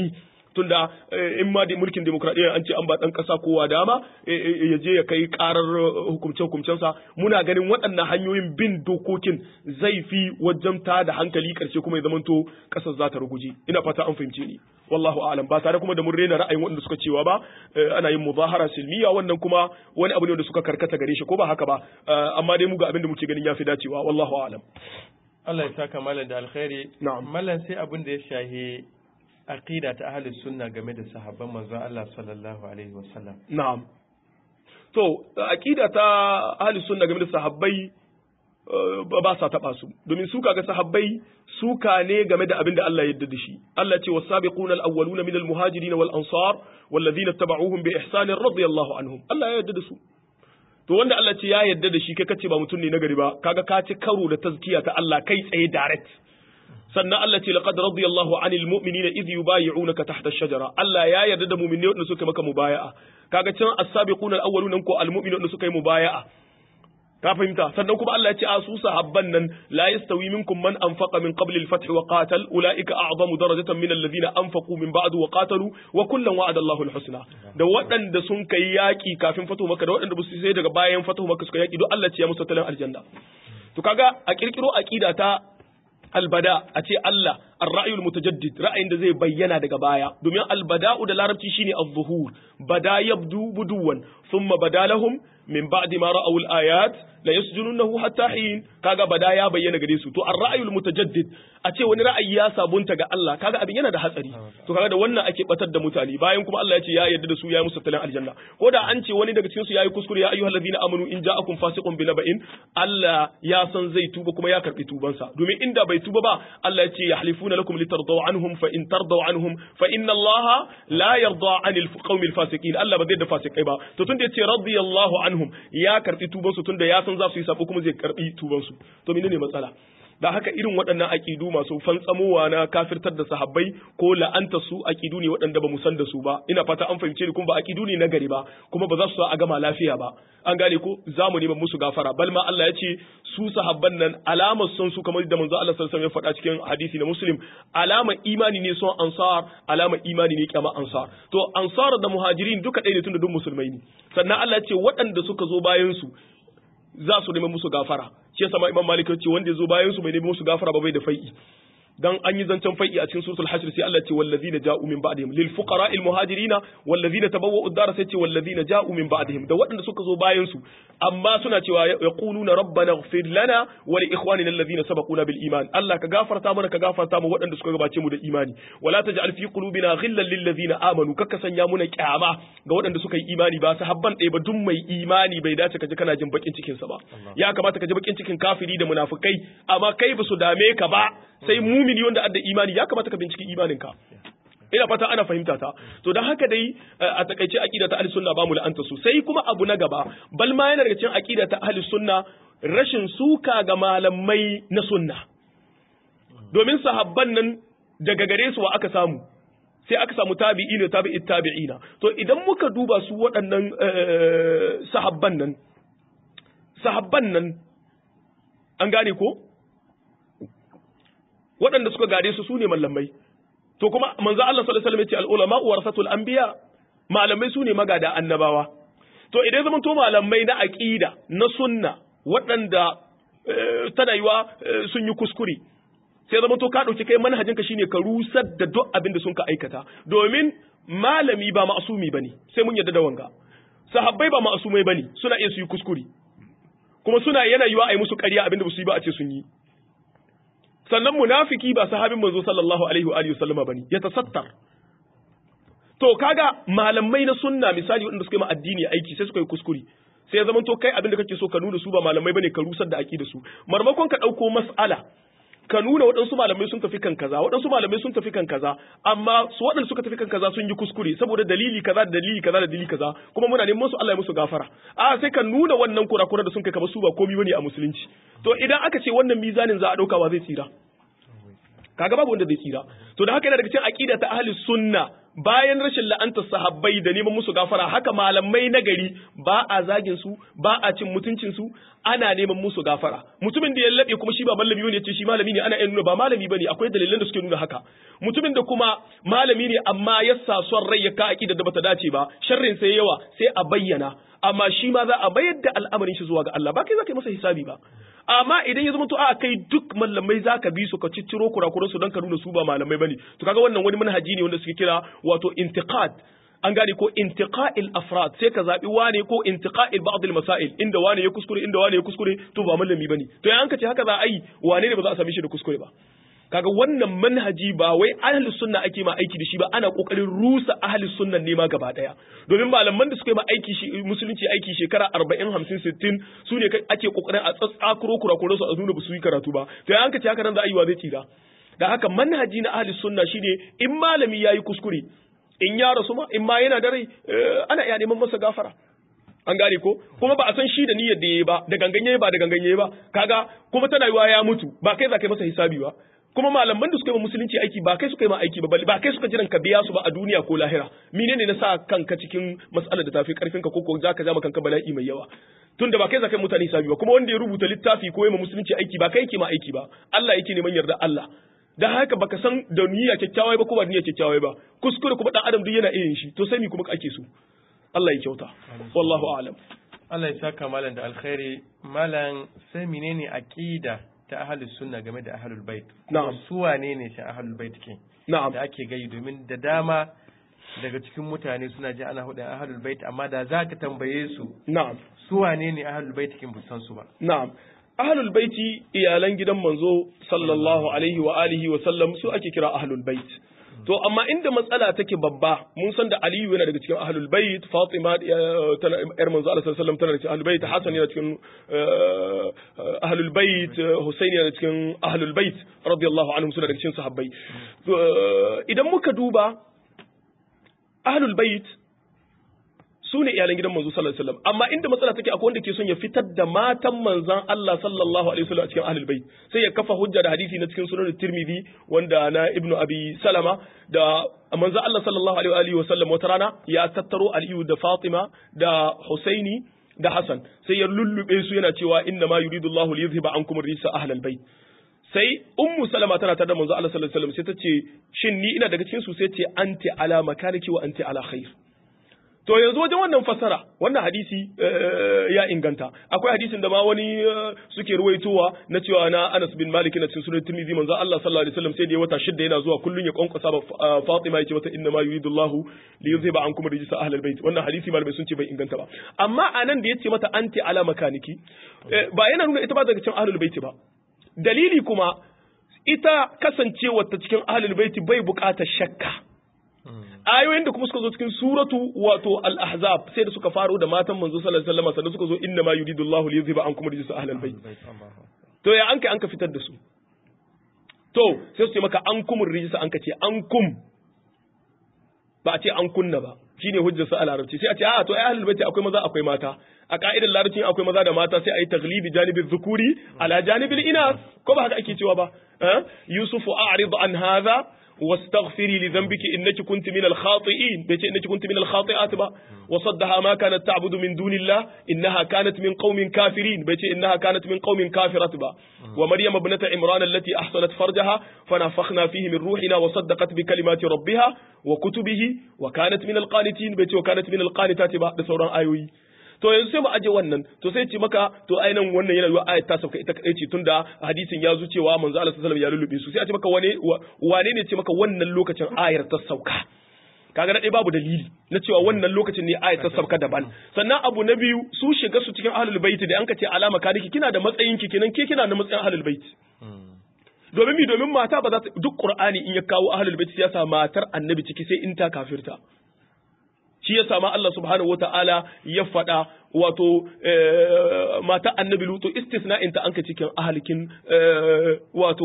tunda in ma da mulkin demokradiyya an ce an ba dan kasa kowa dama ya je ya kai karar hukumce hukumcensa muna ganin waɗannan hanyoyin bin dokokin zai fi wajen ta da hankali karshe kuma ya zamanto kasar za ta ruguje ina fata an fahimce ni wallahu a'lam ba tare kuma da mun rena ra'ayin waɗanda suka cewa ba ana yin muzahara silmiya wannan kuma wani abu ne wanda suka karkata gare shi ko ba haka ba amma dai mu ga abin da muke ganin yafi dacewa wallahu a'lam Allah ya saka malam da alkhairi na'am mallan sai abin da ya shahi aqida ta ahlus sunna game da sahabban manzon Allah sallallahu alaihi wasallam na'am to aqida ta ahlus sunna game da sahabbai ba sa taba su domin su kaga sahabbai suka ne game da abin da Allah ya yarda da shi Allah ce was-sabiquna al-awwaluna min al-muhajirin wal-ansar wal-ladhina tabauhum bi ihsan radiyallahu anhum Allah ya yarda da su to wanda Allah ce ya yarda da shi kai kace ba mutum ne na gari ba kaga ka ci karo da tazkiya ta Allah kai tsaye direct sannan Allah ce laqad radiyallahu anil mu'minina idh yubayyi'unaka tahta ash-shajara Allah ya yarda da mu'minai wanda suka maka mubaya'a kaga can as-sabiquna al-awwaluna ko al-mu'minuna wanda suka yi mubaya'a ka fahimta sannan kuma Allah ya ce a su sahabban nan la yastawi minkum man anfaqa min qabli al-fath wa qatal ulaika a'zamu darajatan min alladhina anfaqu min ba'du wa qatalu wa kullan wa'ada Allahu al-husna da waɗanda sun kai yaki kafin fatu maka da waɗanda ba su sai daga bayan fatu maka suka yaki duk Allah ce ya musu talan aljanna to kaga a kirkiro aqida ta albada a ce Allah ar-ra'yul mutajaddid ra'ayin da zai bayyana daga baya domin albada'u da larabci shine az-zuhur bada yabdu buduwan thumma bada lahum min ba'di ma ra'aw al-ayat la yasjununahu hatta hin kaga bada ya bayyana gare su to ar-ra'yul mutajaddid a ce wani ra'ayi ya sabunta ga Allah kaga abin yana da hatsari to kaga da wannan ake batar da mutane bayan kuma Allah ya ce ya yarda da su ya musu talan aljanna ko da an ce wani daga cikin su yayi kuskure ya ayyuhallazina amanu in ja'akum fasiqun binaba'in Allah ya san zai tuba kuma ya karbi tubansa domin inda bai tuba ba Allah ya ce yahlifuna lakum litardaw anhum fa in tardaw anhum fa inna Allah la yarda anil qaumil fasiqin Allah ba zai da fasikai ba to tunda yace radiyallahu anhum ya karbi tubansu tunda ya san za su yi sabo kuma zai karbi tubansu to menene matsala da haka irin waɗannan aƙidu masu fantsamowa na kafirtar da sahabbai ko la'anta su aƙidu ne waɗanda ba mu san da su ba ina fata an fahimce ni kuma ba aƙidu ne na gari ba kuma ba za su a gama lafiya ba an gane ko za mu neman musu gafara bal ma Allah ya ce su sahabban nan alamar son su kamar da manzo Allah sallallahu alaihi wasallam ya faɗa cikin hadisi na Muslim alamar imani ne son ansar alamar imani ne kyama ansar to ansar da muhajirin duka ɗaya ne tunda duk musulmai ne sannan Allah ya ce waɗanda suka zo bayan su za su nemi musu gafara shi yasa Imam Malik ya ce wanda ya zo bayan su bai nemi musu gafara ba bai da fai'i dan an yi zancen fai'i a cikin suratul hashr sai Allah ce wallazina ja'u min ba'dihim lil fuqara al muhajirina wallazina tabawwa'u ad-dar sai ce wallazina ja'u min ba'dihim da waɗanda suka zo bayan su amma suna cewa yaquluna rabbana ighfir lana wa li ikhwanina alladhina sabaquna bil iman Allah ka gafarta mana ka gafarta mu waɗanda suka gabace mu da imani wala taj'al fi qulubina ghillan lil ladzina amanu kakka sanya muna kyama ga waɗanda suka yi imani ba sahabban ɗaya ba duk mai imani bai dace ka ji kana jin bakin cikin sa ba ya kamata ka ji bakin cikin kafiri da munafikai amma kai ba su dame ka ba sai mumini wanda adda imani ya kamata ka binciki imaninka ina fata ana fahimta ta to dan haka dai a takaice aqida ta ahlus sunna ba mu la'anta su sai kuma abu na gaba bal ma yana daga cikin aqida ta ahlus sunna rashin suka ga malamai na sunna domin sahabban nan daga gare su wa aka samu sai aka samu tabi'ina tabi'i tabi'ina to idan muka duba su waɗannan sahabban nan sahabban nan an gane ko waɗanda suka gare su sune mallamai to kuma manzo Allah sallallahu alaihi wasallam ya ce al-ulama warasatul anbiya malamai sune magada annabawa to idan zaman to malamai na aqida na sunna waɗanda tana yiwa sun yi kuskure sai zaman to ka dauki kai manhajin ka shine ka rusar da duk abin da sun ka aikata domin malami ba ma'asumi bane sai mun yarda da wanga sahabbai ba ma'asumai bane suna iya su yi kuskure kuma suna yana yiwa a yi musu ƙarya abin da ba su yi ba a ce sun yi sannan munafiki ba sahabin manzo sallallahu alaihi wa alihi wasallama bane ya tasattar to kaga malamai na sunna misali wanda suka yi ma addini aiki sai suka yi kuskure sai ya zamanto kai abin da kake so ka nuna su ba malamai bane ka rusar da aqida su marmakon ka dauko mas'ala ka nuna waɗansu malamai sun tafi kan kaza waɗansu malamai sun tafi kan kaza amma su waɗanda suka tafi kan kaza sun yi kuskure saboda dalili kaza da dalili kaza da dalili kaza kuma muna neman su Allah ya musu gafara a sai ka nuna wannan kurakura da sun kai kamar su ba komai bane a musulunci to idan aka ce wannan mizanin za a dauka wa zai tsira kaga babu wanda zai tsira to da haka yana daga cikin aqida ta ahli sunna bayan rashin la'antar sahabbai da neman musu gafara haka malamai na gari ba a zagin su ba a cin mutuncin su ana neman musu gafara mutumin da ya labe kuma shi ba malami ne ce shi malami ne ana iya nuna ba malami bane akwai dalilan da suke nuna haka mutumin da kuma malami ne amma ya sa son rai ya ka aqida da bata dace ba sharrin sai yawa sai a bayyana amma shi ma za a bayar da al'amarin shi zuwa ga Allah ba kai za ka yi masa hisabi ba amma idan ya zama to a kai duk malamai za ka bi su ka cicciro kurakuran su don ka nuna su ba malamai bane to kaga wannan wani manhaji ne wanda suke kira wato intiqad an gane ko intiqa'il afrad sai ka zabi wane ko intiqa'il ba'd al masail inda wane ya kuskure inda wane ya kuskure to ba malami bane to yan ka ce haka za a yi wane ne ba za a same shi da kuskure ba kaga wannan manhaji ba wai ahlus sunna ake ma aiki da shi ba ana kokarin rusa ahlus sunna ne ma gaba daya domin malaman da suka yi ma aiki shi musulunci aiki shekara 40 50 60 su ne ake kokarin a tsatsakuro kurakuro su a nuna ba su yi karatu ba to yan ka ce haka nan za a yi wa zai tsira da haka manhaji na ahlus sunna shine in malami yayi kuskure in ya rasu ma in ma yana da rai ana iya neman masa gafara an gane ko kuma ba a san shi da niyyar da yayi ba da ganganye ba da ganganye ba kaga kuma tana yiwa ya mutu ba kai za ka yi masa hisabi ba kuma malaman da suka yi musulunci aiki ba kai suka yi ma aiki ba ba kai suka jiran ka biya su ba a duniya ko lahira menene na sa kanka cikin mas'alar da tafi karfin ka ko ko zaka ja kanka bala'i mai yawa tunda ba kai za ka yi mutane hisabi ba kuma wanda ya rubuta littafi ko ya ma musulunci aiki ba kai yake ma aiki ba Allah yake neman yarda Allah da haka baka san da niyya kyakkyawai ba ko ba niyya kyakkyawai ba kuskure kuma dan adam duk yana irin shi to sai mi kuma ake so Allah ya kyauta wallahu a'lam Allah ya saka malam da alkhairi malam sai menene aqida ta ahlus sunna game da ahlul bait na'am su wane ne shi ahlul bait ke na'am da ake gai domin da dama daga cikin mutane suna ji ana hudun ahlul bait amma da za ka tambaye su na'am su wane ne ahlul bait kin busan su ba na'am ahlul baiti iyalan gidan manzo sallallahu alaihi wa alihi wa sallam su ake kira ahlul bait to amma inda matsala take babba mun san da aliyu yana daga cikin ahlul bait fatima tana yar manzo Allah sallallahu alaihi wasallam tana cikin ahlul bait hasan yana cikin ahlul bait husaini yana cikin ahlul bait radiyallahu anhum suna daga cikin sahabbai idan muka duba ahlul bait su ne iyalan gidan manzo sallallahu alaihi wasallam amma inda matsala take akwai wanda ke son ya fitar da matan manzon Allah sallallahu alaihi wasallam a cikin ahlul bait sai ya kafa hujja da hadisi na cikin sunan Tirmidhi wanda na Ibn Abi Salama da manzon Allah sallallahu alaihi wasallam wata rana ya tattaro Aliyu da Fatima da Husaini da Hassan sai ya lullube su yana cewa inna ma yuridu Allahu li yuzhiba ankum ar-risa ahlal bait sai ummu salama tana tare da manzo Allah sallallahu alaihi wasallam sai ta ce shin ni ina daga cikin su sai ce anti ala makaniki wa anti ala khair to yanzu wajen wannan fasara wannan hadisi ya inganta akwai hadisin da ma wani suke ruwaitowa na cewa na Anas bin Malik na cikin sunan Tirmidhi manzo Allah sallallahu alaihi wasallam sai da ya wata shidda yana zuwa kullun ya kwankwasa ba Fatima yace mata inna ma yuridullahu li yuzhiba ankum rijsa ahlul bait wannan hadisi malamai sun ce bai inganta ba amma anan da yace mata anti ala makaniki ba yana nuna ita ba daga cikin ahlul bait ba dalili kuma ita kasancewar ta cikin ahlul bait bai bukatar shakka ayoyin da kuma suka zo cikin suratu wato al-ahzab sai da suka faro da matan manzo sallallahu alaihi wasallam sannan suka zo inna ma yuridu Allahu li yuzhiba ankum rijsa ahlal bayt to ya anka anka fitar da su to sai su ce maka an kumur rijsa anka ce an kum ba a ce an kunna ba shine hujjar sa a larabci sai a ce a to ai ahlul bayt akwai maza akwai mata a ka'idar larabci akwai maza da mata sai a yi taglibi janibin zukuri ala janibil inas ko ba haka ake cewa ba yusufu a'rid an hadha واستغفري لذنبك إنك كنت من الخاطئين بيتي إنك كنت من الخاطئات با وصدها ما كانت تعبد من دون الله إنها كانت من قوم كافرين بيتي إنها كانت من قوم كافرة با ومريم ابنة عمران التي أحصنت فرجها فنفخنا فيه من روحنا وصدقت بكلمات ربها وكتبه وكانت من القانتين بيتي وكانت من القانتات با بسورة آيوي to yanzu sai mu aje wannan to sai ce maka to ainihin wannan yana yiwa ayat ta sauka ita kadai ce tunda hadisin ya zo cewa manzo Allah sallallahu alaihi wasallam ya lullube su sai a ce maka wane wane ne ce maka wannan lokacin ayar ta sauka kaga dai babu dalili na cewa wannan lokacin ne ayat ta sauka daban sannan abu na biyu su shiga su cikin ahlul bait da an ka ce alama kaniki kina da matsayin ki kenan ke kina da matsayin ahlul bait domin mi domin mata ba za ta duk qur'ani in ya kawo ahlul bait ya sa matar annabi ciki sai in ta kafirta shi ya sama Allah subhanahu wa ta'ala ya faɗa wato mata annabi lutu istisna'in ta anka cikin ahalikin wato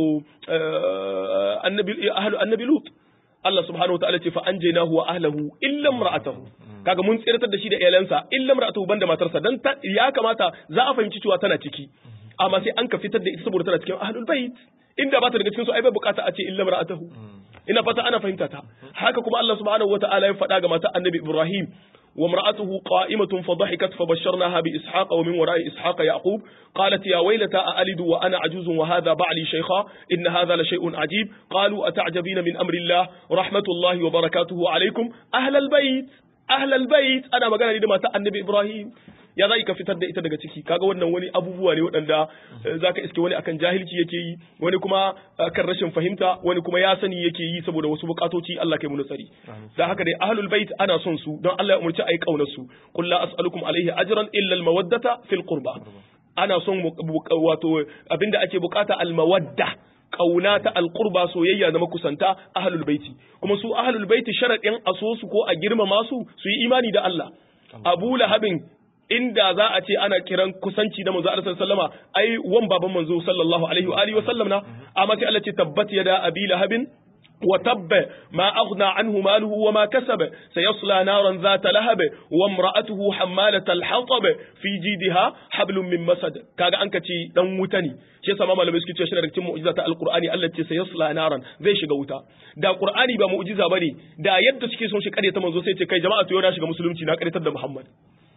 annabi ahlu annabi lut Allah subhanahu wa ta'ala ce fa anjaynahu wa ahlahu illa imra'atahu kaga mun tsiratar da shi da iyalansa illa imra'atahu banda matarsa dan ya kamata za a fahimci cewa tana ciki amma sai an ka fitar da ita saboda tana cikin ahlul bait inda ba ta daga cikin su ai bai bukata a ce illa imra'atahu ina fata ana fahimta ta haka kuma Allah subhanahu wata'ala ya faɗa ga mata annabi Ibrahim وامرأته قائمة فضحكت فبشرناها بإسحاق ومن وراء إسحاق يعقوب قالت يا ويلتى أألد وأنا عجوز وهذا بعلي شيخا إن هذا لشيء عجيب قالوا أتعجبين من أمر الله رحمة الله وبركاته عليكم أهل البيت أهل البيت أنا مقالا لما النبي إبراهيم ya za ka fitar da ita daga ciki kaga wannan wani abubuwa ne waɗanda za ka iske wani akan jahilci yake yi wani kuma kan rashin fahimta wani kuma ya sani yake yi saboda wasu bukatoci Allah kai mu tsari da haka dai ahlul bait ana son su don Allah ya umurci ayi kaunar su qul la as'alukum alaihi ajran illa al mawaddata fil qurba ana son wato abinda ake bukata al mawadda kauna ta alqurba soyayya na makusanta ahlul baiti kuma su ahlul baiti sharadin aso su ko a girmama su su yi imani da Allah Abu Lahabin inda za a ce ana kiran kusanci da manzo Allah sallama ai wan baban manzo sallallahu alaihi wa alihi wa sallam na amma sai Allah ce tabbat yada abi lahabin wa tabba ma aghna anhu maluhu wa ma kasaba sayasla naran zata lahab wa imra'atuhu hammalat al-hatab fi jidha hablum min masad kaga an kace dan wuta ne shi yasa malamai suke cewa shi daga cikin mu'jiza ta alqur'ani Allah ce sayasla naran zai shiga wuta da qur'ani ba mu'jiza bane da yadda suke son shi kare ta manzo sai ce kai jama'a to yau na shiga musulunci na karitar da Muhammad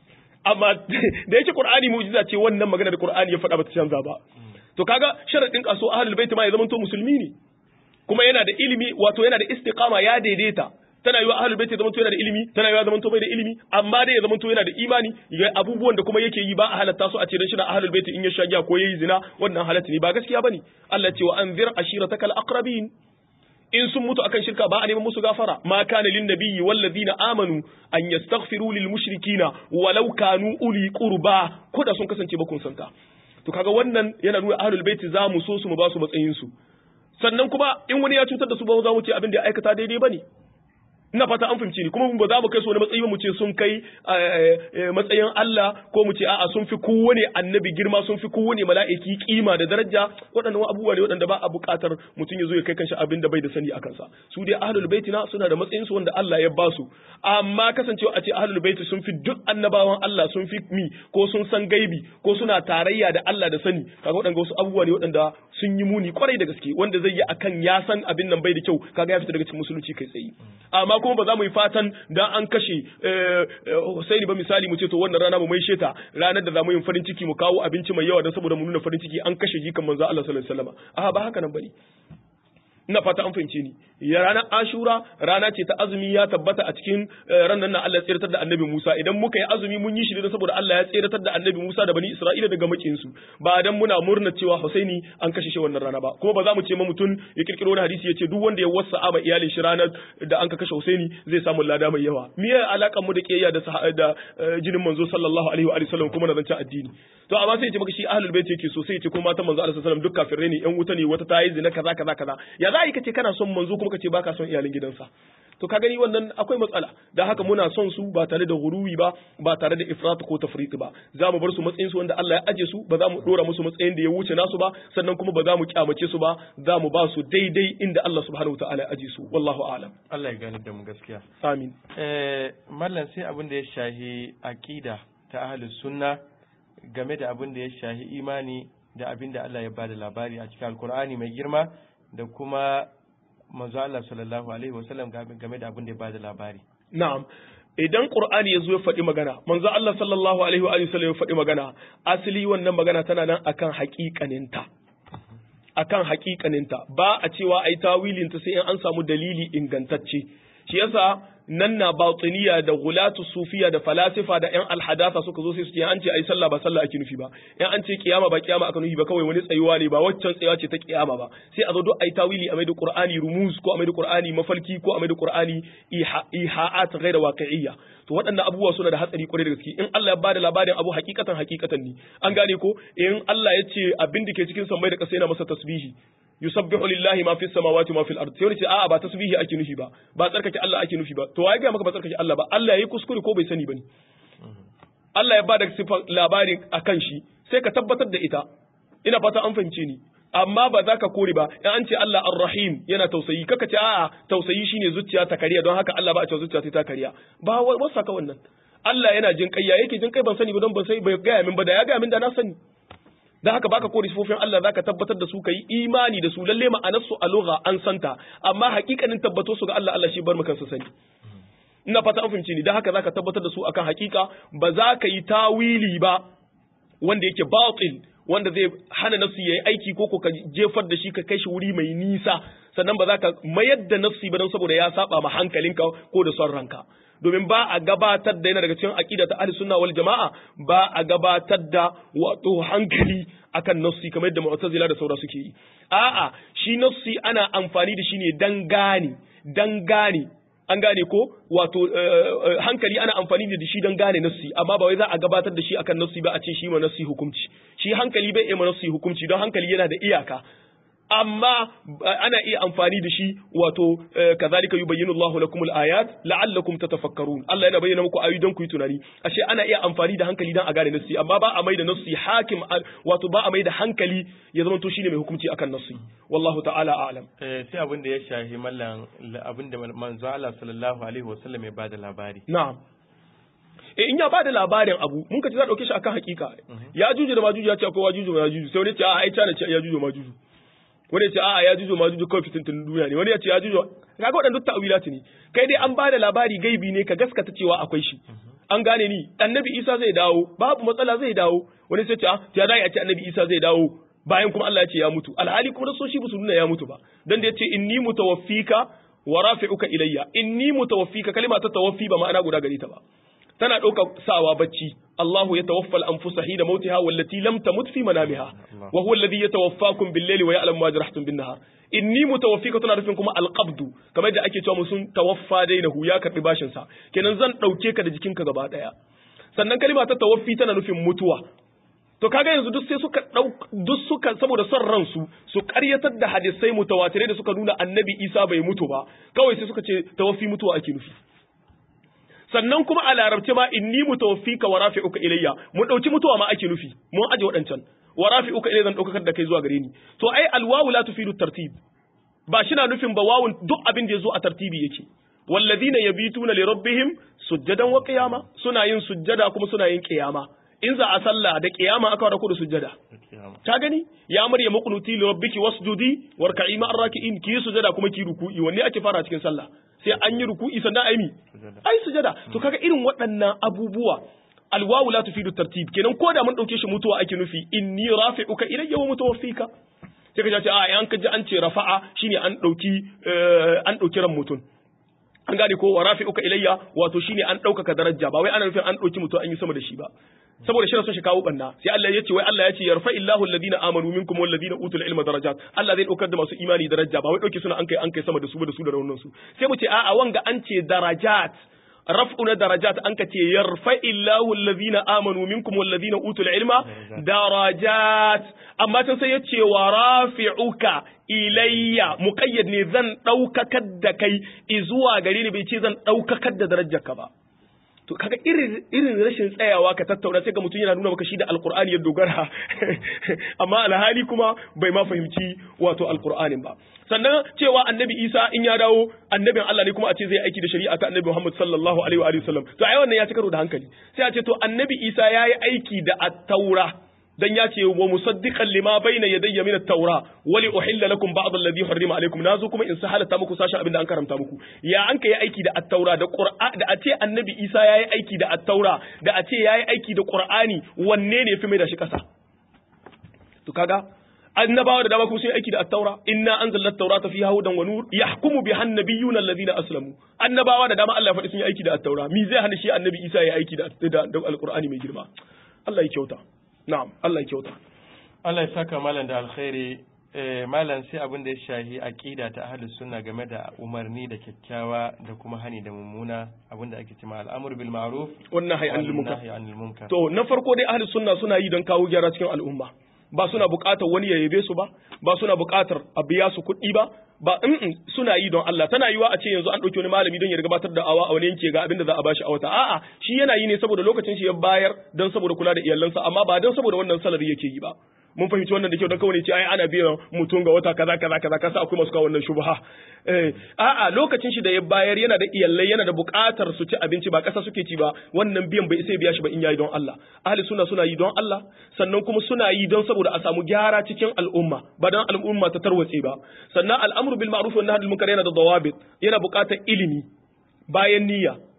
amma da yake Qur'ani mu'jiza ce wannan magana da Qur'ani ya faɗa ba ta canza ba to kaga sharadin kaso ahlul bait ma ya zama to musulmi ne kuma yana da ilimi wato yana da istiqama ya daidaita tana yiwa ahlul bait ya zama to yana da ilimi tana yiwa zama to bai da ilimi amma dai ya zama to yana da imani ya abubuwan da kuma yake yi ba a halatta su a ce dan shi na ahlul bait in ya sha giya ko yayi zina wannan halatta ne ba gaskiya bane Allah ce wa anzir ashiratakal aqrabin in sun mutu akan shirka ba a neman musu gafara ma kana lin nabiyyi wal ladina amanu an yastaghfiru lil mushrikina walau kanu uli qurba ko da sun kasance ba kun santa to kaga wannan yana nuna ahlul baiti za mu so su mu ba su matsayin su sannan kuma in wani ya cutar da su ba za mu ce abin da ya aikata daidai bane ina fata an fahimci ni kuma ba za mu kai su wani matsayi ba mu ce sun kai matsayin Allah ko mu ce a'a sun fi kowane annabi girma sun fi kowane mala'iki kima da daraja waɗannan abubuwa ne waɗanda ba a buƙatar mutum ya zo ya kai kanshi abin da bai da sani a kansa su dai ahlul baiti na suna da matsayin su wanda Allah ya ba su amma kasancewa a ce ahlul baiti sun fi duk annabawan Allah sun fi mi ko sun san gaibi ko suna tarayya da Allah da sani kaga waɗanda wasu abubuwa ne waɗanda sun yi muni kwarai da gaske wanda zai yi akan ya san abin nan bai da kyau kaga ya fita daga cikin musulunci kai tsaye amma kuma ba za mu yi fatan dan an kashe Husaini ba misali mu ce to wannan rana mu mai sheta ranar da za mu yi farin ciki mu kawo abinci mai yawa don saboda mu nuna farin ciki an kashe jikan manzo Allah sallallahu alaihi wasallam a ba haka nan bane ina fata an fahimce ni ya ranar ashura rana ce ta azumi ya tabbata a cikin ranar nan Allah ya tsiratar da annabi Musa idan muka yi azumi mun yi shi ne saboda Allah ya tsiratar da annabi Musa da bani Isra'ila daga makin su ba dan muna murna cewa Husaini an kashe shi wannan rana ba kuma ba za mu ce ma mutum ya kirkiro wani hadisi ya ce duk wanda ya wasa ma iyalin shi ranar da an ka kashe Husaini zai samu lada mai yawa me ya alakan mu da kiyayya da da jinin manzo sallallahu alaihi wa sallam kuma na zance addini to amma sai ya ce maka shi ahlul bait yake so sai ya ce kuma matan manzo sallallahu alaihi wasallam duk kafirai ne yan wuta ne wata ta yi zina kaza kaza kaza ya za ka ce kana son manzo kuma ka ce baka son iyalin gidansa to ka gani wannan akwai matsala da haka muna son su ba tare da guruwi ba ba tare da ifrat ko tafrit ba za mu bar su matsayin su wanda Allah ya aje su ba za mu dora musu matsayin da ya wuce nasu ba sannan kuma ba za mu kyamace su ba za mu ba su daidai inda Allah subhanahu wataala ya aje su wallahu a'lam Allah ya gani da mu gaskiya amin eh mallan sai abin da ya shahi aqida ta ahlus sunna game da abin da ya shahi imani da abin da Allah ya bada labari a cikin alkur'ani mai girma da kuma manzo Allah sallallahu alaihi wasallam game da abin da ya bada labari na'am idan qur'ani yazo ya faɗi magana manzo Allah sallallahu alaihi wa sallam ya faɗi magana asali wannan magana tana nan akan haƙiƙaninta akan haƙiƙaninta ba a cewa ai tawilin ta sai in an samu dalili ingantacce shi yasa nan na batiniya da gulatu sufiya da falasifa da yan alhadatha suka zo sai su ce an ce ai sallah ba sallah ake nufi ba yan an ce kiyama ba kiyama aka nufi ba kawai wani tsayuwa ne ba waccan tsayuwa ce ta kiyama ba sai a zo duk ai tawili a mai da qur'ani rumuz ko a mai da qur'ani mafalki ko a mai da qur'ani iha'at ghayra waqi'iyya to waɗannan abubuwa suna da hatsari kwarai da gaske in Allah ya bada labarin abu hakikatan hakikatan ne an gane ko in Allah ya ce abin da ke cikin sammai da ƙasa yana masa tasbihi yusabbihu lillahi ma fis samawati ma fil ard sai wani ce a'a ba tasbihi ake nufi ba ba tsarkake Allah ake nufi ba to waye ga maka ba tsarkake Allah ba Allah yayi kuskure ko bai sani bane Allah ya bada sifar labarin akan shi sai ka tabbatar da ita ina fata an fahimce ni amma ba za ka kore ba in an ce Allah ar-rahim yana tausayi kaka ce a'a tausayi shine zuciya ta kariya don haka Allah ba a ce zuciya ta kariya ba wasa ka wannan Allah yana jin kai ya yake jin kai ban sani ba don ban sai bai gaya min ba da ya gaya min da na sani da haka baka kore sifofin Allah zaka tabbatar da su kai imani da su lalle ma'anar su a lugha an santa amma hakikanin tabbato su ga Allah Allah shi bar mu kansa sani ina fata an fahimci ni dan haka zaka tabbatar da su akan hakika ba za ka yi tawili ba wanda yake batil wanda zai hana nafsi yayi aiki ko ko ka jefar da shi ka kai shi wuri mai nisa sannan ba za ka mayar da nafsi ba don saboda ya saba ma hankalinka ko da son ranka domin ba a gabatar da yana daga cikin aqida ta ahli sunna wal jamaa ba a gabatar da wato hankali akan nafsi kamar yadda mu'tazila da saura suke yi a'a shi nafsi ana amfani da shi ne dan gane dan gane an gane ko wato hankali ana amfani da shi don gane nassi amma ba wai za a gabatar da shi akan nassi ba a ce shi ma nassi hukunci shi hankali bai iya ma nassi hukunci don hankali yana da iyaka amma ana iya amfani da shi wato kazalika yubayyinu Allahu lakum al-ayat la'allakum tatafakkarun Allah yana bayyana muku ayoyi don ku yi tunani ashe ana iya amfani da hankali don a gane nassi amma ba a mai da nassi hakim wato ba a mai da hankali ya zama to shine mai hukunci akan nassi wallahu ta'ala a'lam eh sai abin da ya shahi mallan abin da manzo Allah sallallahu alaihi wasallam ya bada labari na'am e in ya ba da labarin abu mun ka ci za dauke shi akan hakika ya juju da majuju ya ce akwai wajuju da majuju sai wani ce a ai cana ce ya juju majuju wani ya ce a'a ya juju majuju kawai fitintun duniya ne wani ya ce ya juju kaga waɗannan duk ta'wilat ne kai dai an ba da labari gaibi ne ka gaskata cewa akwai shi an gane ni annabi Isa zai dawo babu matsala zai dawo wani sai ce a ya dai a ce annabi Isa zai dawo bayan kuma Allah ya ce ya mutu alhali kuma rasoshi ba su nuna ya mutu ba dan da ya ce inni mutawaffika wa rafi'uka ilayya inni mutawaffika kalima ta tawaffi ba ma'ana guda gare ta ba tana ɗaukar sawa bacci Allahu ya tawaffa al-anfusa hina mautiha wallati lam tamut fi manamiha wa huwa alladhi yatawaffakum bil-layli wa ya'lamu ma jarahtum bin-nahar inni mutawaffika tana nufin kuma al-qabdu kamar da ake cewa mun sun tawaffa dainahu ya karbi bashin sa kenan zan dauke ka da jikinka gaba daya sannan kalima ta tawaffi tana nufin mutuwa to kaga yanzu duk sai suka duk suka saboda son ransu su karyatar da hadisai mutawatirai da suka nuna annabi Isa bai mutu ba kawai sai suka ce tawaffi mutuwa ake nufi sannan kuma a larabce ma inni mutawaffika wa rafi'uka ilayya mun dauki mutuwa ma ake nufi mun aje wadancan wa rafi'uka ilayya zan daukar da kai zuwa gare ni to ai alwawu la tufidu tartib ba shi na nufin ba wawun duk abin da yazo a tartibi yake walladhina yabituna li rabbihim sujjadan wa qiyama suna yin sujjada kuma suna yin qiyama in za a sallah da qiyama aka wada ku da sujjada ta gani ya marya muqnuti li rabbiki wasjudi warka'i ma'ar raki'in ki sujjada kuma ki ruku'i wanne ake fara cikin sallah sai an yi ruku'i sannan ai mi ai sujada to kaga irin waɗannan abubuwa alwawu la tufidu tartib kenan ko da mun dauke shi mutuwa ake nufi inni rafi'uka ilayya wa mutawaffika sai ka ce a an kaji an ce rafa'a shine an dauki an dauki ran mutum an gane ko wa rafi'uka ilayya wato shine an ɗaukaka daraja ba wai ana nufin an ɗauki mutum an yi sama da shi ba saboda shi son shi kawo banna sai Allah ya ce wai Allah ya ce yarfa illahu alladhina amanu minkum walladhina utul ilma darajat Allah zai daukar da masu imani daraja ba wai dauke suna an kai an kai sama da su ba da su da raunin su sai mu ce a'a wanga an ce darajat raf'u na darajat an ka ce yarfa illahu alladhina amanu minkum walladhina utul ilma darajat amma can sai ya ce wa rafi'uka ilayya muqayyad ne zan daukakar da kai izuwa gare ni bai ce zan daukakar da darajarka ba to kaga irin irin rashin tsayawa ka tattauna sai ga mutum yana nuna maka shi da alqur'ani ya dogara amma alhali kuma bai ma fahimci wato alqur'anin ba sannan cewa annabi Isa in ya dawo annabin Allah ne kuma a ce zai aiki da shari'a ta annabi Muhammad sallallahu alaihi wa alihi wasallam to ai wannan ya ci karo da hankali sai a ce to annabi Isa yayi aiki da at-taura dan ya ce wa musaddiqan lima bayna yadayya min at-taura wa li uhilla lakum ba'd alladhi harrama alaykum nazo kuma in sahalata muku sashen abin da an karanta muku ya an kai aiki da at-taura da qur'an da a ce annabi Isa yayi aiki da at-taura da a ce yayi aiki da qur'ani wanne ne yafi mai da shi kasa to kaga annabawa da dama kuma sun yi aiki da at-taura inna anzalna at-taurata fiha hudan wa nur yahkumu biha an-nabiyyuna alladhina aslamu annabawa da dama Allah ya faɗi sun yi aiki da at-taura mi zai hana shi annabi Isa yayi aiki da da al-qur'ani mai girma Allah ya kyauta Na'am, Allah ya kyauta. Allah ya saka malam da alkhairi eh, malam sai abin da ya shahi aqida ta ahlus sunna game da umarni da kyakkyawa da kuma hani da mummuna abin da ake cewa al'amru bil ma'ruf Wannan hay anil munkar. nahy anil munkar. To, na farko dai ahlus sunna suna yi don kawo gyara cikin al'umma. Ba suna buƙatar wani ya yabe su ba, ba suna buƙatar a biya su kuɗi ba, ba in suna yi don Allah tana yiwa a ce yanzu an ɗauki wani malami don ya gabatar da awa a wani yanke ga abin da za a bashi a wata a'a shi yana yi ne saboda lokacin shi ya bayar don saboda kula da iyalansa amma ba don saboda wannan salari yake yi ba mun fahimci wannan da kyau don kawai ce ai ana biyan mutum ga wata kaza kaza kaza kasa akwai masu kawo wannan shubha eh a'a lokacin shi da ya bayar yana da iyalai yana da buƙatar su ci abinci ba kasa suke ci ba wannan biyan bai sai biya shi ba in yayi don Allah ahli sunna suna yi don Allah sannan kuma suna yi don saboda a samu gyara cikin al'umma ba don al'umma ta tarwatse ba sannan al'amru bil ma'ruf wa nahy anil munkar yana da dawabit yana buƙatar ilimi bayan niyya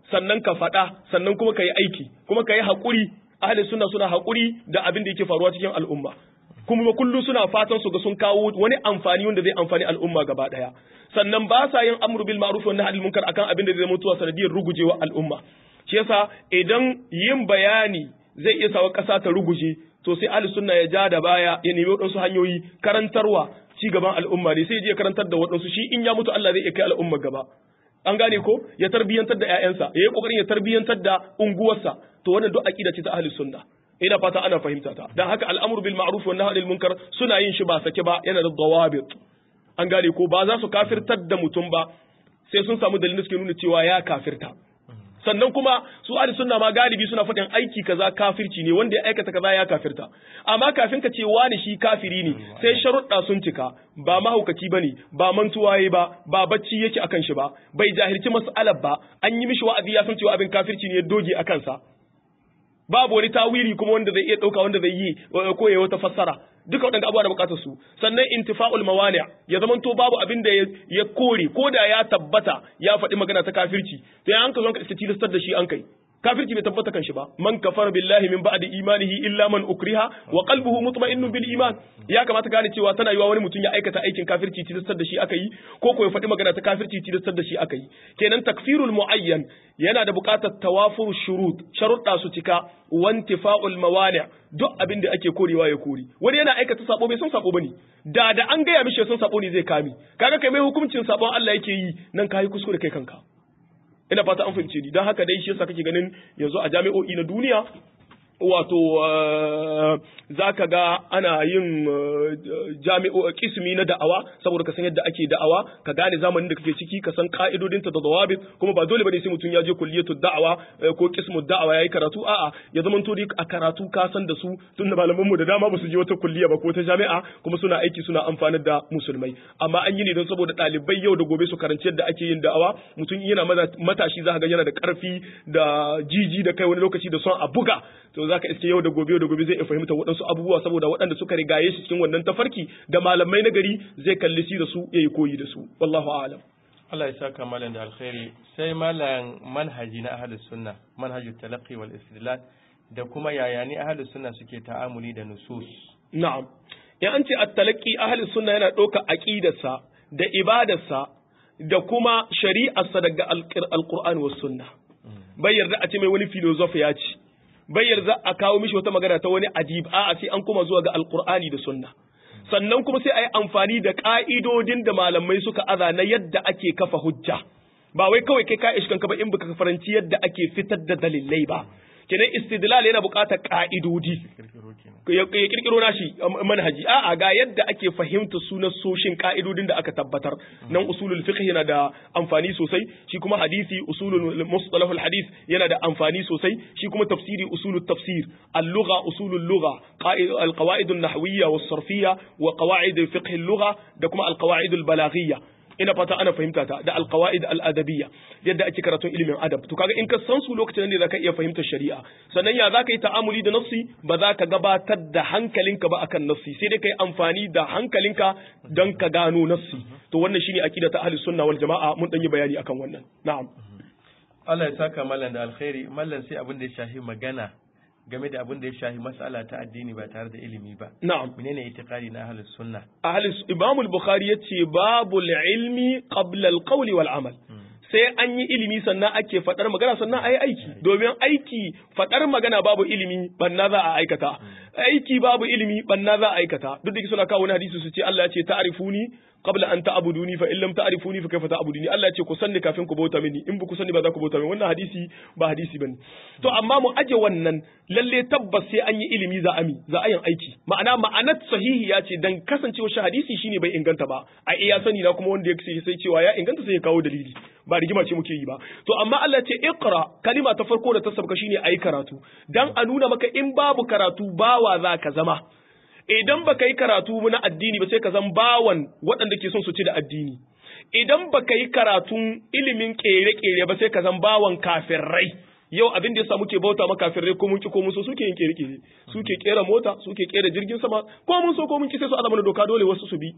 sannan ka faɗa sannan kuma ka yi aiki kuma ka yi haƙuri ahli sunna suna haƙuri da abin da yake faruwa cikin al'umma kuma kullum suna fatan su ga sun kawo wani amfani wanda zai amfani al'umma gaba ɗaya sannan ba sa yin amru bil ma'ruf wa nahy munkar akan abin da zai zama tuwa sanadiyar rugujewa al'umma shi yasa idan yin bayani zai iya sawa ƙasa ta ruguje to sai ahli sunna ya ja da baya ya nemi waɗansu hanyoyi karantarwa ci gaban al'umma ne sai ya je karantar da waɗansu shi in ya mutu Allah zai iya kai al'umma gaba an gane ko ya tarbiyantar da ƴaƴansa ya yi kokarin ya tarbiyantar da unguwarsa to wannan duk aqida ce ta ahli sunna ina fata ana fahimta ta dan haka al'amru bil ma'ruf wa nahy anil munkar suna yin shi ba sake ba yana da dawabit an gane ko ba za su kafirtar da mutum ba sai sun samu dalilin da suke nuna cewa ya kafirta sannan kuma su ahli sunna ma galibi suna faɗin aiki kaza kafirci ne wanda ya aikata kaza ya kafirta amma kafin ka ce wani shi kafiri ne sai sharuɗa sun cika ba mahaukaci bane ba mantuwa yayi ba ba bacci yake akan shi ba bai jahilci mas'alar ba an yi mishi wa'azi ya san cewa abin kafirci ne ya doge akan sa babu wani tawili kuma wanda zai iya ɗauka wanda zai yi ko ya wata fassara duka waɗanda abubuwa da bukatar su sannan intifa'ul mawani ya zamanto babu abin da ya kore ko da ya tabbata ya faɗi magana ta kafirci to ya an ka zo ka iska tilastar da shi an kai kafirci bai tabbata kan shi ba man kafara billahi min ba'di imanihi illa man ukriha wa qalbuhu mutma'innun bil iman ya kamata gane cewa tana yiwa wani mutum ya aikata aikin kafirci tilastar da shi aka yi ko ko ya faɗi magana ta kafirci tilastar da shi aka yi kenan takfirul muayyan yana da buƙatar tawafur shurut sharuɗa su cika wantifa'ul mawani' duk abin da ake korewa ya kori wani yana aikata sabo bai san sabo bane da da an gaya mishi san sabo ne zai kame kaga kai mai hukuncin sabon Allah yake yi nan kai kuskure kai kanka ina fata an fahimce ni don haka dai shi yasa kake ganin yanzu a jami'o'i na duniya wato za ka ga ana yin jami'o kismi na da'awa saboda ka san yadda ake da'awa ka gane zamanin da kake ciki ka san ka'idodinta da dawabit kuma ba dole bane sai mutum ya je kulliyatu da'awa ko kismu da'awa yayi karatu a'a ya zama to a karatu ka san da su tunda malaman mu da dama ba su je wata kulliya ba ko ta jami'a kuma suna aiki suna amfanar da musulmai amma an yi ne don saboda ɗalibai yau da gobe su karanci yadda ake yin da'awa mutum yana matashi za ka ga yana da ƙarfi da jiji da kai wani lokaci da son a buga to zaka iske yau da gobe da gobe zai iya fahimta waɗansu abubuwa saboda waɗanda suka rigaye shi cikin wannan tafarki da malamai na gari zai kalli shi da su yayi koyi da su wallahu a'lam Allah ya saka malam da alkhairi sai malam manhaji na ahlus sunna manhajut talaqqi wal istidlal da kuma yaya ne ahlus sunna suke ta'amuli da nusus na'am in an ce at-talaqqi ahlus sunna yana ɗauka aqidarsa da ibadarsa da kuma shari'arsa daga alqur'ani was sunna bai yarda a ce mai wani filosofi ya ce bai yarda a kawo mishi wata magana ta wani adib a'a sai an kuma zuwa ga alqur'ani da sunna sannan kuma sai a yi amfani da ka'idodin da malamai suka aza na yadda ake kafa hujja ba wai kawai kai ka ishkan ka ba in baka faranci yadda ake fitar da dalilai ba kenan istidlal yana buƙatar ka'idodi ya kirkiro nashi manhaji a'a ga yadda ake fahimta sunan soshin ka'idodin da aka tabbatar nan usulul fiqh yana da amfani sosai shi kuma hadisi usulul mustalahul hadith yana da amfani sosai shi kuma tafsiri usulul tafsir al-lugha usulul lugha al-qawaid an-nahwiyya was-sarfiyya wa qawaid fiqh al-lugha da kuma al-qawaid al-balaghiyya ina fata ana fahimta ta da alqawaid aladabiyya yadda ake karatun ilimin adab to kaga in ka san su lokacin ne zaka iya fahimtar shari'a sannan ya zaka yi ta'amuli da nafsi ba za ka gabatar da hankalinka ba akan nafsi sai dai kai amfani da hankalinka don ka gano nafsi to wannan shine aqida ta ahlus sunna wal jamaa mun dan yi bayani akan wannan na'am Allah ya saka mallan da alkhairi mallan sai abin da ya shafi magana game da abin da ya shafi mas'ala ta addini ba tare da ilimi ba. Na'am. Menene itiqadi na ahlus sunna? Ahlus Imam al-Bukhari yace babul ilmi qabla al-qawli wal amal. Sai an yi ilimi sannan ake faɗar magana sannan ayi aiki domin aiki faɗar magana babu ilimi banna za a aikata aiki babu ilimi banna za a aikata duk da suna kawo wani hadisi su ce Allah ya ce ta'rifuni qabla an ta'buduni fa in lam ta'rifuni fa kayfa ta'buduni Allah ya ce ku sanni kafin ku bauta mini in ba ku sanni ba za ku bauta mini wannan hadisi ba hadisi bane to amma mu aje wannan lalle tabbas sai an yi ilimi za a mi za a yin aiki ma'ana ma'anar sahihi ya ce dan kasancewa shi hadisi shine bai inganta ba a iya sani na kuma wanda ya ce sai cewa ya inganta sai ya kawo dalili ba rigima ce muke yi ba to amma Allah ce iqra kalima ta farko da ta sabka shine ayi karatu dan a nuna maka in babu karatu bawa za ka zama idan baka yi karatu na addini ba sai ka zan bawan waɗanda ke son su ci da addini idan baka yi karatun ilimin kere-kere ba sai ka zan bawan kafirai yau abin da yasa muke bauta ma kafirai ko mun ki ko mun so suke yin kere-kere suke kera mota suke kera jirgin sama ko mun so ko mun ki sai su azama doka dole wasu su bi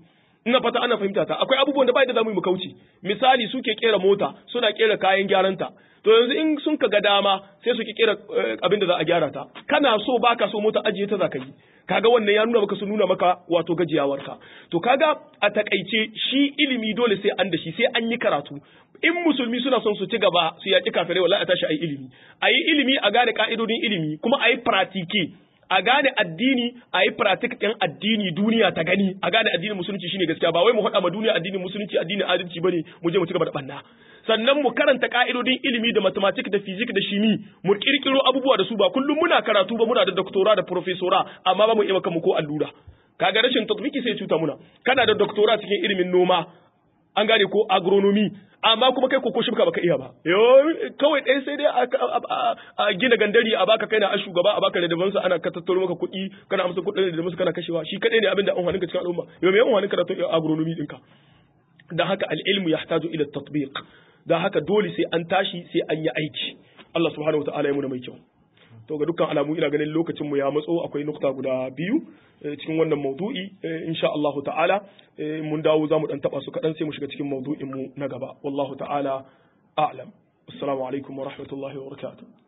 ina fata ana fahimta ta akwai abubuwan da bai da zamu yi mu kauce misali suke kera mota suna kera kayan gyaranta to yanzu in sun ka ga dama sai su ki kera abin da za a gyara ta kana so baka so mota ajiye ta za ka yi kaga wannan ya nuna maka su nuna maka wato gajiyawarka to kaga a takaice shi ilimi dole sai an da shi sai an yi karatu in musulmi suna son su ci gaba su yaki kafirai wallahi a tashi ayi ilimi ayi ilimi a gane ka'idodin ilimi kuma ayi pratike a gane addini a yi pratik ɗin addini duniya ta gani a gane addinin musulunci shine gaskiya ba wai mu haɗa ma duniya addinin musulunci addinin adalci bane mu je mu ci gaba da banna sannan mu karanta ka'idodin ilimi da mathematics da physics da shimi mu kirkiro abubuwa da su ba kullum muna karatu ba muna da doctora da professora amma ba mu iya mu ko allura kaga rashin tatbiki sai cuta muna kana da doctora cikin ilimin noma an gane ko agronomy amma kuma kai koko shibka baka iya ba yo kawai ɗaya sai dai a gina gandari a baka kai na a shugaba a baka da ana ka tattaro maka kuɗi kana amsa kuɗin da musu kana kashewa shi kadai ne abin da an ka cikin al'umma yo me an ka da agronomy ɗinka dan haka al-ilmu yahtaju ila tatbiq dan haka dole sai an tashi sai an yi aiki Allah subhanahu wataala ya mu da mai kyau to ga dukkan alamu ina ganin lokacin mu ya matso akwai nukta guda biyu cikin wannan maudu'i insha Allah ta'ala mun dawo zamu dan taba su kadan sai mu shiga cikin maudu'in mu na gaba wallahu ta'ala a'lam assalamu alaikum wa rahmatullahi wa barakatuh